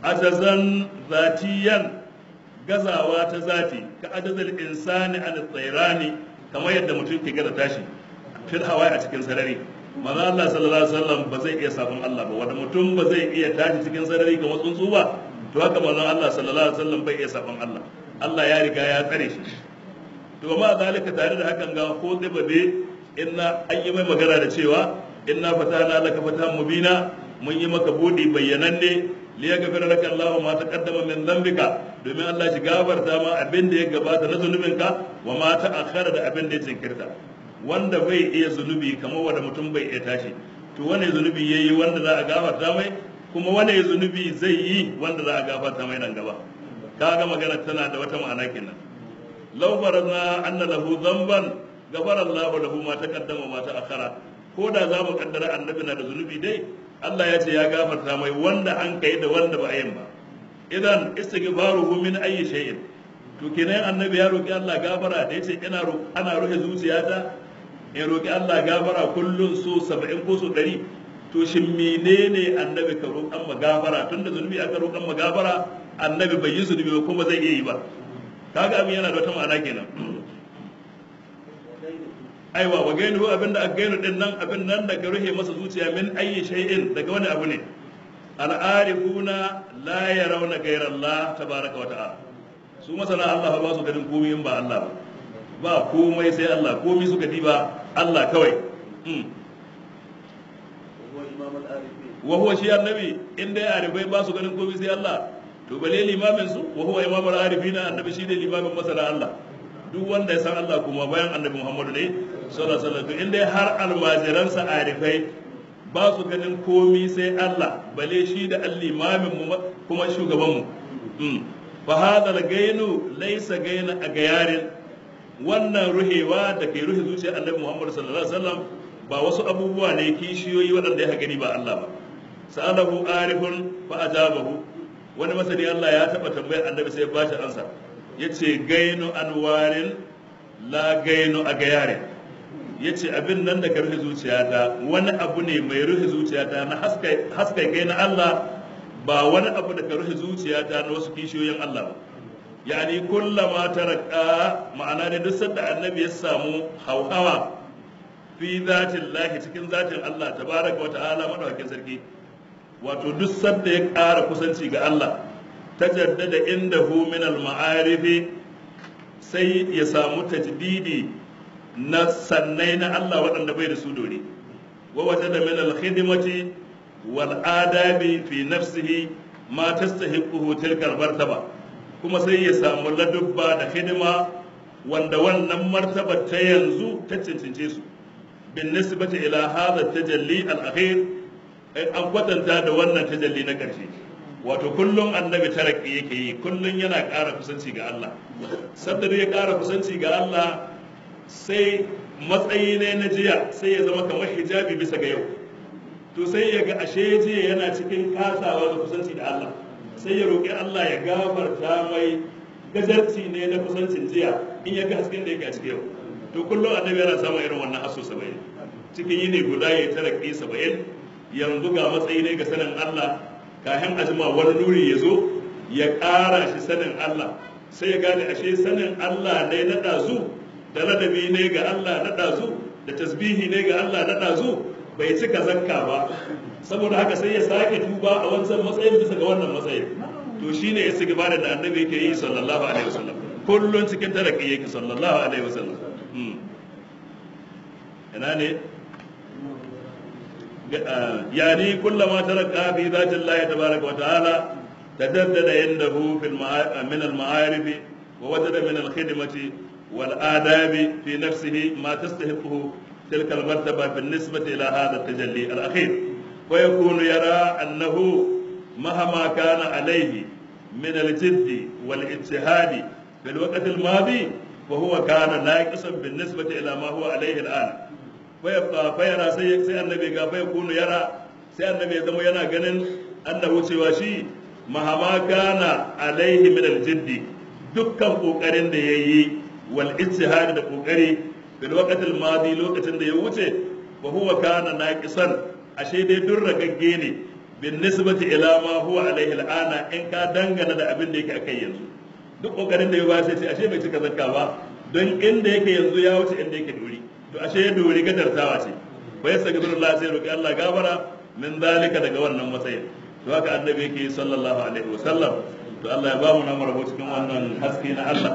ajazan zatiyan gazawa ta zati ka ajazal insani an tsairani kamar yadda mutum ke gaza tashi fil hawa a cikin sarari manzo Allah sallallahu alaihi wasallam ba zai iya sabon Allah ba wanda mutum ba zai iya tashi cikin sarari kamar tsuntsu ba to haka manzo Allah sallallahu alaihi wasallam bai iya sabon Allah Allah ya riga ya tsare shi to ma zalika tare da hakan ga ko babe inna an yi mai magana da cewa inna fatana laka fatan mubina mun yi maka budi bayyananne li yaghfira laka Allahu ma taqaddama min dhanbika domin Allah shi gafarta ma abin da ya gabata na zunubinka wa ma ta'akhkhara da abin da ya jinkirta wanda bai iya zunubi kamar wanda mutum bai iya tashi to wane zunubi yayi wanda za a gafarta mai kuma wane zunubi zai yi wanda za a gafarta mai nan gaba kaga magana tana da wata ma'ana kenan law faradna anna lahu dhanban gafara Allah lahu ma taqaddama ma ta'akhkhara ko da za mu kaddara annabi na da zunubi dai Allah ya ce ya gafarta mai wanda an kai da wanda ba a yin ba idan istighfaruhu min ayyi shay'in to kenan annabi ya roki Allah gafara da yace ina ana rufe zuciyata in roki Allah gafara kullun so 70 ko so 100 to shin menene annabi ka roƙan ma gafara tunda zunubi aka roƙan ma gafara annabi bai yi zunubi ba kuma zai iya yi ba kaga abin yana da wata ma'ana kenan aiwa wa gainu abinda aka gainu din nan abin nan da ka ruhe masa zuciya min ayyi shay'in daga wani abu ne al'arifuna la yarawna ghayra Allah tabaraka wa ta'ala su masana Allah ba su ganin komai in ba Allah ba ba komai sai Allah komai suka diba Allah kawai wa huwa shi annabi in dai arifai ba su ganin komai sai Allah to bale limamin su wa huwa imamul arifina annabi shi ne limamin masana Allah duk wanda ya san Allah kuma bayan annabi Muhammadu ne sallallahu alaihi wasallam to in dai har almajiransa arifai ba su ganin komi sai Allah bale shi da al-limamin mu kuma shugaban mu fa hadha al-gainu laysa gaina a gayarin wannan ruhewa da kai ruhe zuciyar annabi Muhammad sallallahu alaihi wasallam ba wasu abubuwa ne kishiyoyi waɗanda ya gani ba Allah ba sa'alahu arifun fa ajabahu wani masani Allah ya taba tambayar annabi sai ya bashi ansa yace gainu anwarin la gainu a gayarin yace abin nan da ka rufe zuciyata wani abu ne mai rufe zuciyata na haskai kai na Allah ba wani abu da ka rufe zuciyata na wasu kishiyoyin Allah ba yani kullama taraka ma'ana da duk sanda annabi ya samu hauhawa fi zatin lahi cikin zatin Allah tabaraka wa ta'ala madaukakin sarki wato duk sanda ya ƙara kusanci ga Allah tajaddada indahu min al-ma'arifi sai ya samu tajdidi na sannai na Allah waɗanda bai da su dore wa wata da min al-khidmati wal adabi fi nafsihi ma tastahiquhu tilka al-martaba kuma sai ya samu ladubba da hidima wanda wannan martaba ta yanzu ta cancince su bin nisbati ila hadha tajalli al-akhir an kwatanta da wannan tajalli na ƙarshe wato kullum annabi taraki yake yi kullum yana ƙara kusanci ga Allah sadda ya ƙara kusanci ga Allah sai matsayi ne na jiya sai ya zama kamar hijabi bisa ga yau to sai ya ga ashe jiya yana cikin kasawa da kusanci da Allah sai ya roƙi Allah ya gafarta mai gajarci ne na kusancin jiya in ya ga hasken da yake a cikin yau to kullum annabi yana samun irin wannan aso saba'in cikin yini guda ya taraki saba'in yanzu ga matsayi ne ga sanin Allah kafin ajima wani nuri ya zo ya ƙara shi sanin Allah sai ya gane ashe sanin Allah ne na ɗazu da ladabi ne ga Allah na ɗazu da tasbihi ne ga Allah na ɗazu bai cika zakka ba saboda haka sai ya sake tuba a wancan matsayin bisa ga wannan matsayin to shine ya sigi bada da annabi yake yi sallallahu alaihi wasallam kullun cikin taraki yake sallallahu alaihi wasallam ina ne يعني كلما ترك في ذات الله تبارك وتعالى تجدد عنده في من المعارف ووجد من الخدمة والآداب في نفسه ما تستحقه تلك المرتبة بالنسبة إلى هذا التجلي الأخير ويكون يرى أنه مهما كان عليه من الجد والاجتهاد في الوقت الماضي وهو كان ناقصا بالنسبة إلى ما هو عليه الآن fayabqa fayara sai sai annabi ga fa yakunu yara sai annabi ya zama yana ganin annahu cewa shi mahama kana alaihi min aljiddi dukkan kokarin da yayi wal ijtihad da kokari bil waqt al madi lokacin da ya wuce wa huwa kana naqisan ashe dai duk ragagge ne bin nisbati ila ma huwa alaihi al ana in ka dangana da abin da yake akai yanzu duk kokarin da ya ba sai ashe bai cika zakka ba don inda yake yanzu ya wuce inda yake dori to ashe ya dori gadartawa ce fa yastaghfirullah sai roki Allah gafara min zalika daga wannan matsayin to haka annabi yake sallallahu alaihi wasallam to Allah ya ba mu namar cikin wannan haske na Allah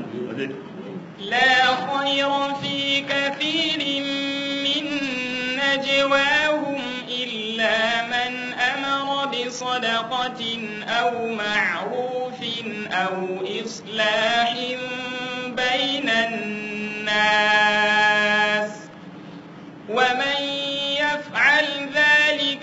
لا خير في كثير من نجواهم إلا من أمر بصدقة أو معروف أو إصلاح بين الناس ومن يفعل ذلك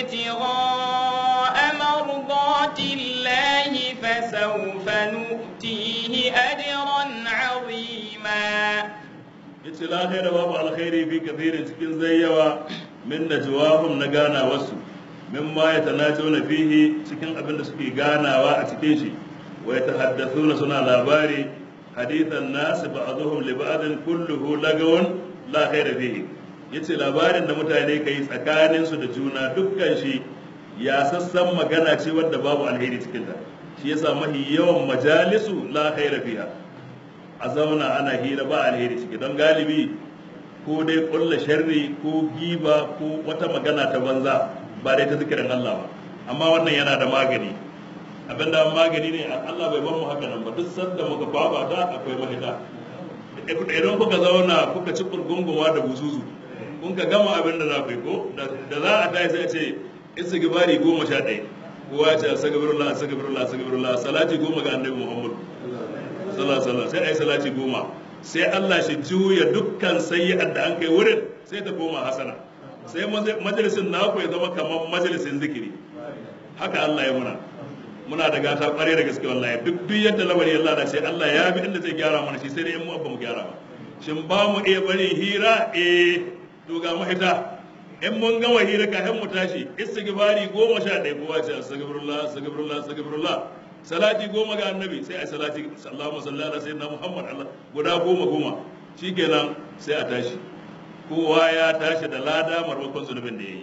ابتغاء مرضات الله فسوف نؤتيه أجرا عظيما yace la khaira babu alkhairi fi kathirin cikin zayyawa min najwahum na gana wasu mimma yatanajuna fihi cikin abin da suke ganawa a cikin shi wa yatahaddathuna suna labari hadithan nas ba'dhum li ba'din kulluhu lagawun la khaira fihi yace labarin da mutane kai tsakanin su da juna dukkan shi ya sassan magana ce wadda babu alheri cikin ta shi yasa mahi yawan majalisu la khaira fiha a zauna ana hira ba alheri ciki don galibi ko dai kulla sharri ko giba ko wata magana ta banza ba dai ta zikirin Allah ba amma wannan yana da magani abinda magani ne Allah bai ban mu haka nan ba duk sanda muka kwaba ta akwai mahita idan kuka zauna kuka ci kurgunguwa da buzuzu kun ka gama abin da za ku yi ko da za a tashi sai a ce istighfari goma sha ɗaya kowa ya ce astagfirullah astagfirullah astagfirullah salati goma ga annabi Muhammad sallallahu alaihi sai ai salati goma sai Allah shi juya dukkan sayyi'ar da an kai wurin sai ta koma hasana sai majalisin naku ya zama kamar majalisin zikiri haka Allah ya muna muna da gata kware da gaske wallahi duk duk yadda lamari ya lada sai Allah ya bi inda zai gyara mana shi sai dai in mu ba mu gyara ba shin ba mu iya bari hira eh to ga mahita in mun gama hira kafin mu tashi istighfari goma sha ɗaya kowa ce astaghfirullah astaghfirullah astaghfirullah salati goma ga annabi sai a salati Allahumma salli ala sayyidina Muhammad Allah guda goma goma shikenan sai a tashi kowa ya tashi da lada marmakon zunubin da yayi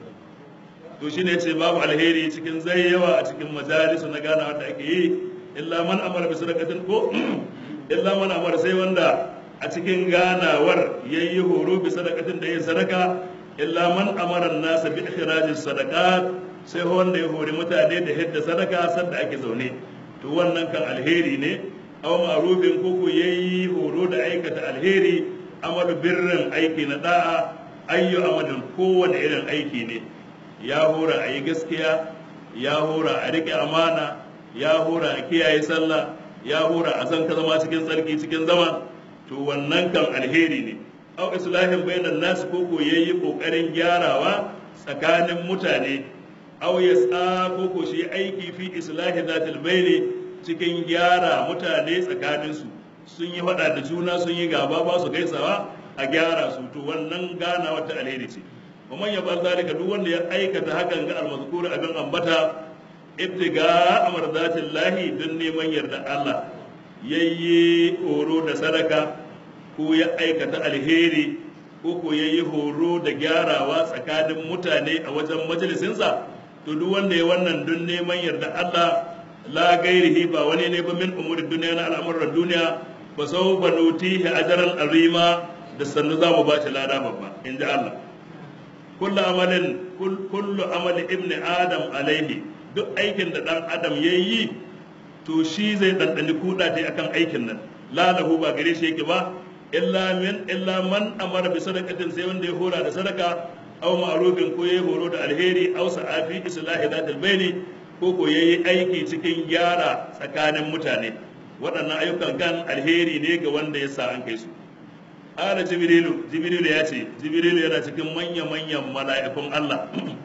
to shine yace babu alheri cikin zai yawa a cikin majalisu na gana wanda ake yi illa man amara bi sadaqatin ko illa man amara sai wanda a cikin ganawar yayi horo bi sadaqatin da yin sadaka illa man amara an-nasa bi ikhrajis sadaqat sai wanda ya hori mutane da hidda sadaka sanda ake zaune to wannan kan alheri ne aw ma'rufin koko yayi horo da aikata alheri amalu birrin aiki na da'a ayyu amalin kowane irin aiki ne ya hora a yi gaskiya ya hora a riƙe amana ya hora a kiyaye sallah ya hora a san ka zama cikin tsarki cikin zama to wannan kan alheri ne aw islahin bainan nasu koko yayi kokarin gyarawa tsakanin mutane aw yas'a ko ko shi aiki fi islahi zatil baini cikin gyara mutane tsakanin su sun yi faɗa da juna sun yi gaba ba su gaisawa a gyara su to wannan gana wata alheri ce kuma ya bar zalika duk wanda ya aikata hakan ga almazkur abin ambata ibtiga amardatin lahi don neman yarda Allah yayi horo da sadaka ko ya aikata alheri ko ko yayi horo da gyarawa tsakanin mutane a wajen majalisinsa to duk wanda ya wannan don neman yarda Allah la gairihi ba wani ne ba min umuri duniya na al'amuran duniya ba sau ba nutihi ajaran arima da sannu za mu ba shi lada babba in ji Allah kullu amalin kullu amali ibni adam alaihi duk aikin da dan adam ya yi to shi zai ɗanɗani kuɗa ta akan aikin nan la lahu ba gare shi yake ba illa min illa man amara bi sadaqatin sai wanda ya hora da sadaka aw ma'rufin ko yayi horo da alheri aw sa'afi islahi zatul baini ko ko yayi aiki cikin gyara tsakanin mutane waɗannan ayyukan kan alheri ne ga wanda ya sa an kai su ala jibrilu jibrilu ya ce jibrilu yana cikin manya-manyan mala'ikun Allah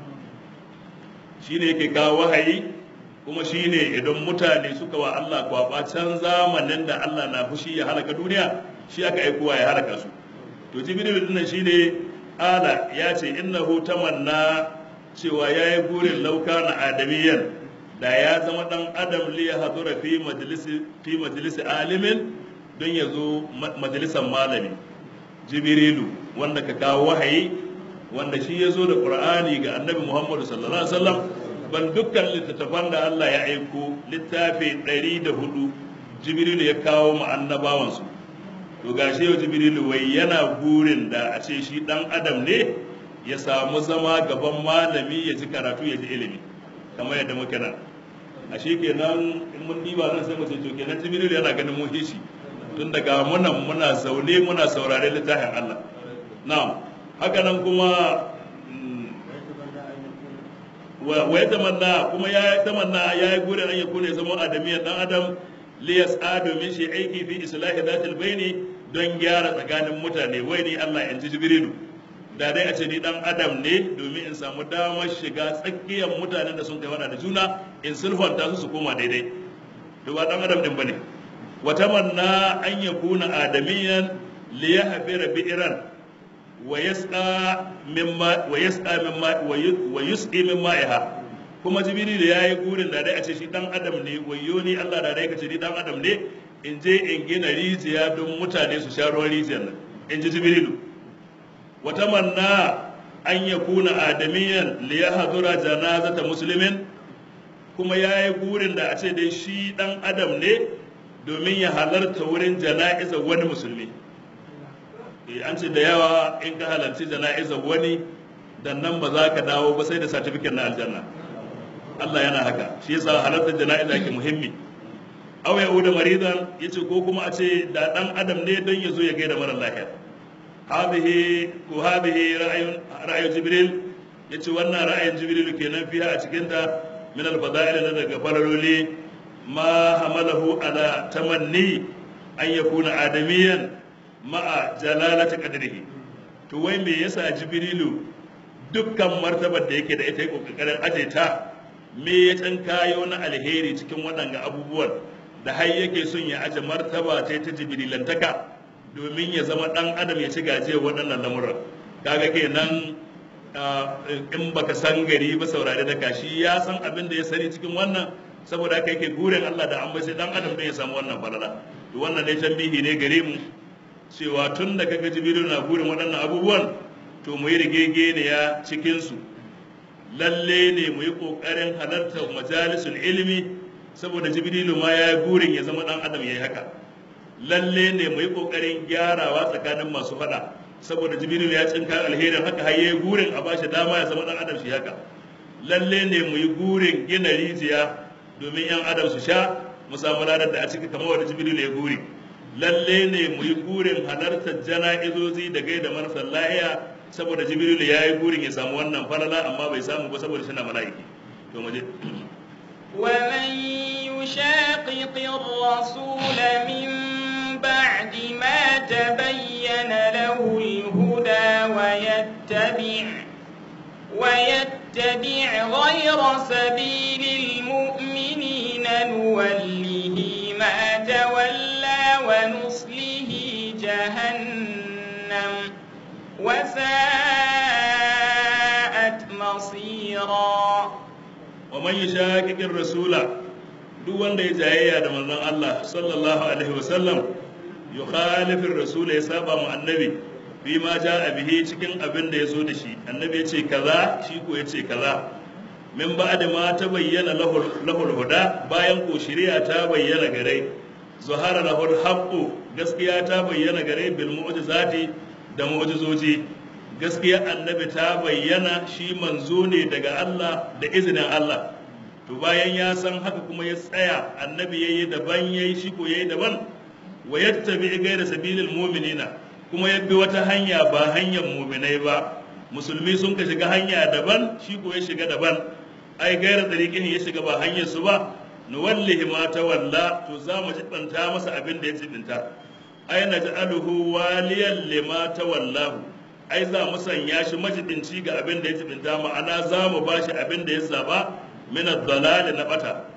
shine yake kawo wahayi kuma shine idan mutane suka wa Allah kwaba can zamanin da Allah na fushi ya halaka duniya shi aka aikowa ya halaka su to jibrilu din shine ala ya ce innahu tamanna cewa yayi burin lauka na adamiyan da ya zama dan adam li ya hadura fi majalisi fi majalisi alimin don ya zo majalisan malami jibrilu wanda ka kawo wahayi wanda shi ya zo da qur'ani ga annabi muhammadu sallallahu alaihi wasallam ban dukkan littattafan da Allah ya aiko littafi 104 jibrilu ya kawo mu annabawansu to gashi yau jibrilu wai yana burin da a ce shi dan adam ne ya samu zama gaban malami ya ji karatu ya ji ilimi kamar yadda muke nan a shi kenan in mun diba nan sai mu ce to kenan jibrilu yana ganin mun hishi tun daga muna muna zaune muna saurare littafin Allah na'am haka nan kuma wa ya tamanna kuma ya tamanna ya yi gurin an ya kone zama adamiyar dan adam liyas domin shi aiki fi islahi zatil baini don gyara tsakanin mutane wai ni Allah in ji jibrilu da dai a ce ni dan adam ne domin in samu damar shiga tsakiyar mutanen da sun kai wada da juna in sulhunta su su koma daidai to ba dan adam din bane wa tamanna an yakuna adamiyan liyahfira bi'ran wa yasqa mimma wa yasqa mimma wa yusqi mimma iha kuma jibril ya yi gurin da dai a ce shi dan adam ne wayo ni Allah da dai ka ce ni dan adam ne in je in gina rijiya don mutane su sha ruwan rijiyar nan in ji jibrilu wa tamanna an yakuna adamiyan li yahdura janazata muslimin kuma ya yi gurin da a ce dai shi dan adam ne domin ya halarta wurin jana'izar wani musulmi an ce da yawa in ka halarci jana'izar wani dan nan ba za ka dawo ba sai da satifiket na aljanna Allah yana haka shi yasa halartar jana'iza ke muhimmi aw ya uda maridan yace ko kuma a ce da dan adam ne don ya zo ya gaida mara lafiya hadhihi ko hadhihi ra'ayun ra'ayu jibril yace wannan ra'ayin jibril kenan fiha a cikin ta min al-fada'il na daga fararoli ma hamalahu ala tamanni an yakuna adamiyan ma'a jalalati qadrihi to wai me yasa jibrilu dukkan martabar da yake da ita kokarin aje ta me ya can kayo na alheri cikin waɗanga abubuwan da har yake son ya aje martaba ta ta jibrilantaka domin ya zama ɗan adam ya ci gajiyar waɗannan lamuran kaga kenan in baka san gari ba saurare da kashi ya san abin da ya sani cikin wannan saboda haka yake gurin Allah da an bai sai dan adam don ya samu wannan falala to wannan ne tambihi ne gare mu cewa tun da kaga jibrilu na gurin waɗannan abubuwan to mu yi rigegeniya cikin su lalle ne mu yi ƙoƙarin halartar majalisul ilimi saboda jibrilu ma ya yi burin ya zama ɗan adam ya yi haka lalle ne mu yi ƙoƙarin gyarawa tsakanin masu faɗa saboda jibrilu ya cinka alherin haka har ya yi burin a bashi dama ya zama ɗan adam shi haka lalle ne mu yi burin gina rijiya domin yan adam su sha mu samu ladar da a ciki kamar wanda jibrilu ya guri lalle ne mu yi burin halartar jana'izozi da gaida marasa lahiya saboda jibril ya yi burin ya samu wannan falala amma bai samu ba saboda shina mala'iki to mu je ومن يشاقق الرسول من بعد ما تبين له الهدى ويتبع ويتبع غير سبيل المؤمنين نوله ما تولى ونصره man yushaqiqir rasula duk wanda ya jayayya da manzon Allah sallallahu alaihi wasallam yukhalifir rasul ya saba mu annabi fi ma jaa bihi cikin abin da ya zo da shi annabi ya ce kaza shi ko ya ce kaza min ba'da ma ta bayyana lahul huda bayan ko shari'a ta bayyana gare zuhara lahul haqqu gaskiya ta bayyana gare bil mu'jizati da mu'jizoji gaskiya annabi ta bayyana shi manzo ne daga Allah da izinin Allah to bayan ya san haka kuma ya tsaya annabi yayi daban yayi shi ko yayi daban wa yattabi ghayra sabilil mu'minina kuma ya bi wata hanya ba hanyar mu'minai ba musulmi sun ka shiga hanya daban shi ko ya shiga daban ai gaira tariqin ya shiga ba hanyar su ba nuwallihi ma tawalla to za mu jibanta masa abin da ya jibinta ai naj'aluhu waliyan lima tawallahu ai za mu sanya shi majibinci ga abin da ya jibinta ma'ana za mu bashi abin da ya zaba min ad-dalal na bata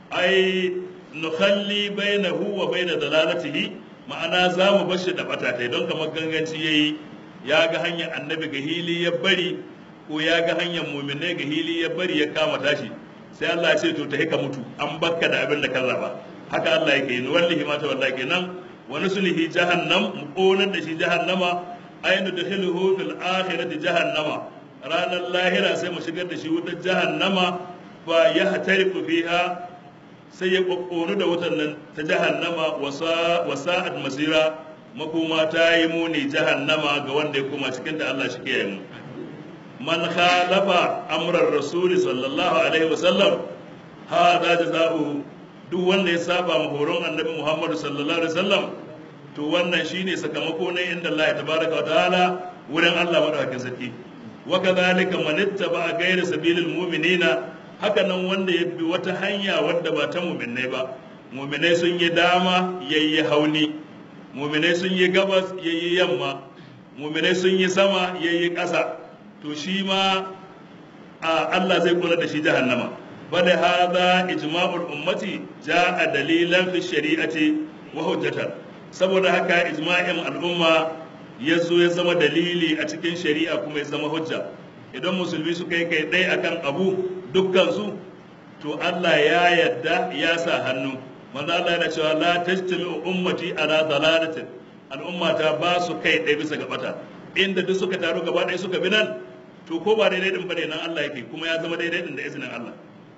ai nukhalli bainahu wa bain dalalatihi ma'ana za mu bashi da bata tai don kamar ganganci yayi ya ga hanyar annabi ga hili ya bari ko ya ga hanyar muminai ga hili ya bari ya kama tashi sai Allah ya ce to ta ka mutu an bakka da abin da ka zaba haka Allah yake yi wallahi ma ta wallahi kenan wa nuslihi jahannam mu konar da shi jahannama aynu dakhiluhu fil akhirati jahannama ranar lahira sai mu shigar da shi wutar jahannama fa yahtariqu fiha sai ya kokkonu da wutar nan ta jahannama wasa wasa'at masira makoma ta yi muni jahannama ga wanda ya koma cikin da Allah shi ke yi mu man khalafa amrar rasul sallallahu alaihi wasallam hada jazaohu duk wanda ya saba ma horon annabi Muhammad sallallahu alaihi wasallam to wannan shine sakamako ne inda Allah tabaraka wa ta'ala wurin Allah madaukakin sarki wa kadhalika man ittaba ghayra sabilil mu'minina haka nan wanda ya bi wata hanya wadda ba ta mu'minai ba mu'minai sun yi dama yayi hauni mu'minai sun yi gabas yayi yamma mu'minai sun yi sama yayi ƙasa to shi ma Allah zai kula da shi jahannama bada hada ijma'ul ummati ja'a dalilan fi shari'ati wa hujjatan saboda haka ijma'in al'umma ya zo ya zama dalili a cikin shari'a kuma ya zama hujja idan musulmi suka yi kai ɗaya akan abu dukkan su to Allah ya yadda ya sa hannu manzo Allah yana cewa la tajtami'u ummati ala dalalatin al'umma ta ba su kai ɗaya bisa ga bata inda duk suka taru gaba ɗaya suka bi nan to ko ba daidai din bane nan Allah yake kuma ya zama daidai din da izinin Allah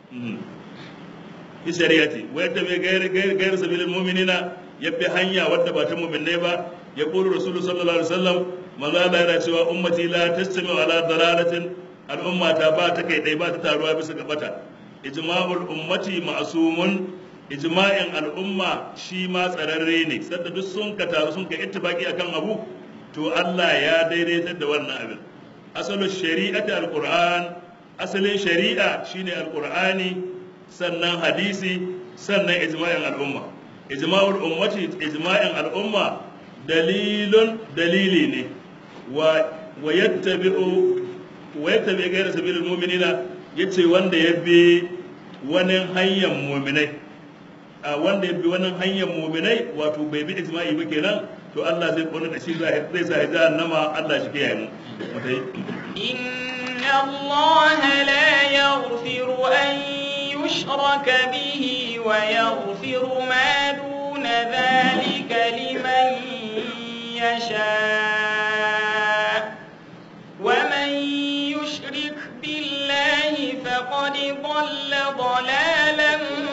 fi shari'ati wa yadda bai gairi gairi sabilil mu'minina ya bi hanya wadda ba ta mu'minai ba ya qulu rasulullahi sallallahu alaihi wasallam manzo Allah yana cewa ummati la tastami ala dalalatin al'umma ta ba ta kai dai ba ta taruwa bisa ga bata ijma'ul ummati ma'sumun ijma'in al'umma shi ma tsararre ne sadda duk sun ka taru sun ka ittifaki akan abu to Allah ya daidaitar da wannan abin asalin shari'ati alquran asalin shari'a shine alqur'ani sannan hadisi sannan ijma'in al'umma ijma'ul ummati ijma'in al'umma dalilun dalili ne wa wa yattabi'u wa yattabi ghayra sabilil mu'minina yace wanda ya bi wani hanyar mu'minai a wanda ya bi wani hanyar mu'minai wato bai bi ijma'i ba kenan to Allah zai kona da shi zai sa jahannama Allah shi kiyaye mu mutai إن الله لا يغفر أن يشرك به ويغفر ما دون ذلك لمن يشاء ومن يشرك بالله فقد ضل ضلالا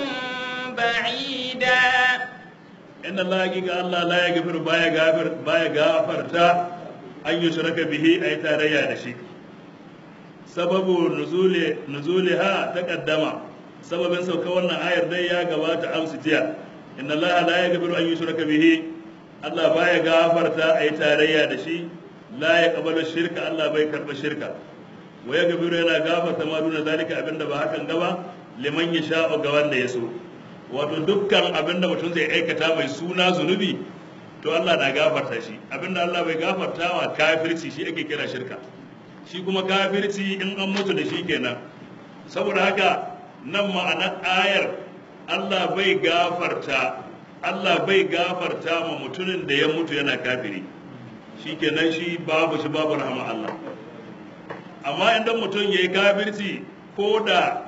بعيدا inna Allah hakika Allah la ya gafiru baya gafir baya gafarta an yi shiraka bihi a yi tarayya da shi sababu nuzuli nuzuliha ta kaddama sababin sauka wannan ayar dai ya gabata amsu jiya inna Allah la ya gafiru an yi shiraka bihi Allah baya gafarta a yi tarayya da shi la ya kabalu shirka Allah bai karba shirka wa ya gafiru yana gafarta ma duna zalika abinda ba hakan gaba liman ya sha'u ga wanda ya so wato dukkan abin da mutum zai aikata mai suna zunubi to Allah na gafarta shi abin da Allah bai gafarta wa kafirci shi ake kira shirka shi kuma kafirci in an mutu da shi kenan saboda haka nan ma'anar ayar Allah bai gafarta Allah bai gafarta ma mutumin da ya mutu yana kafiri shi kenan shi babu shi babu rahama Allah amma idan mutum ya yi kafirci ko da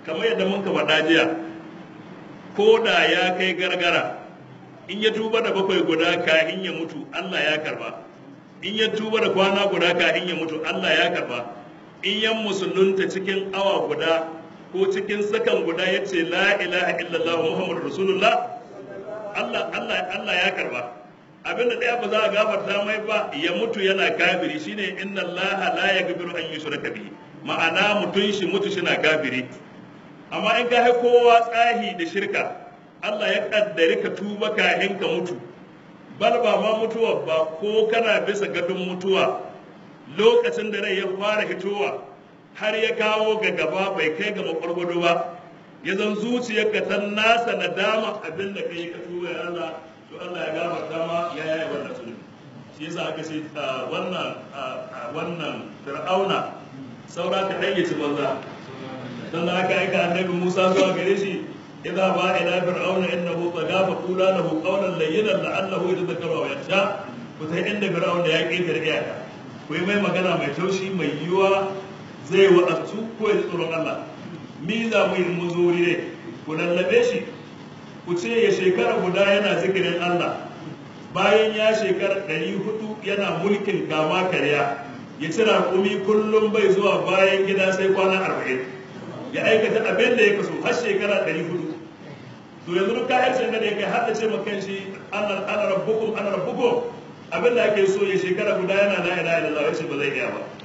kamar yadda mun ka faɗa jiya ko da ya kai gargara in ya tuba da bakwai guda kafin ya mutu Allah ya karba in ya tuba da kwana guda kafin ya mutu Allah ya karba in yan musulunta cikin awa guda ko cikin sakan guda ya ce la ilaha illallah muhammadu rasulullah Allah Allah Allah ya karba abinda ɗaya ba za a gafarta mai ba ya mutu yana kafiri shine inna allaha la yaghfiru an yushraka bihi ma'ana mutun shi mutu shi na kafiri amma in ka hai kowa tsahi da shirka Allah ya kaddari ka tuba kahin ka mutu bal ba ma mutuwa ba ko kana bisa gadon mutuwa lokacin da rai ya fara hitowa har ya kawo ga gaba bai kai ga makwargwado ba ya zan zuciyarka ta nasa nadama abin da kai ka tuba ya Allah to Allah ya gafarta ma ya yaya wannan zunubi shi yasa aka ce wannan wannan fir'auna saura ka dan yaci banza dan da aka aika annabi Musa zuwa gare shi idza ba ila fir'auna innahu tagha fa qula lahu qawlan layyinan la'allahu yatadhakkaru aw yakhsha ku sai inda fir'auna ya ƙetare iyaka ku yi mai magana mai taushi mai yiwa zai wa'azu ko ya tsoron Allah mi za mu yi mu zo ne ku lallabe shi ku ce ya shekara guda yana zikirin Allah bayan ya shekara ɗari hudu yana mulkin kama karya ya ci raƙumi kullum bai zuwa bayan gida sai kwana arba'in ya aikata abin da ya kaso har shekara ɗari hudu to yanzu duk kayan da ya kai har da ce makan shi ana rabbukum ana rabbukum abin da ake so ya shekara guda yana la ilaha illallah ya ce ba zai iya ba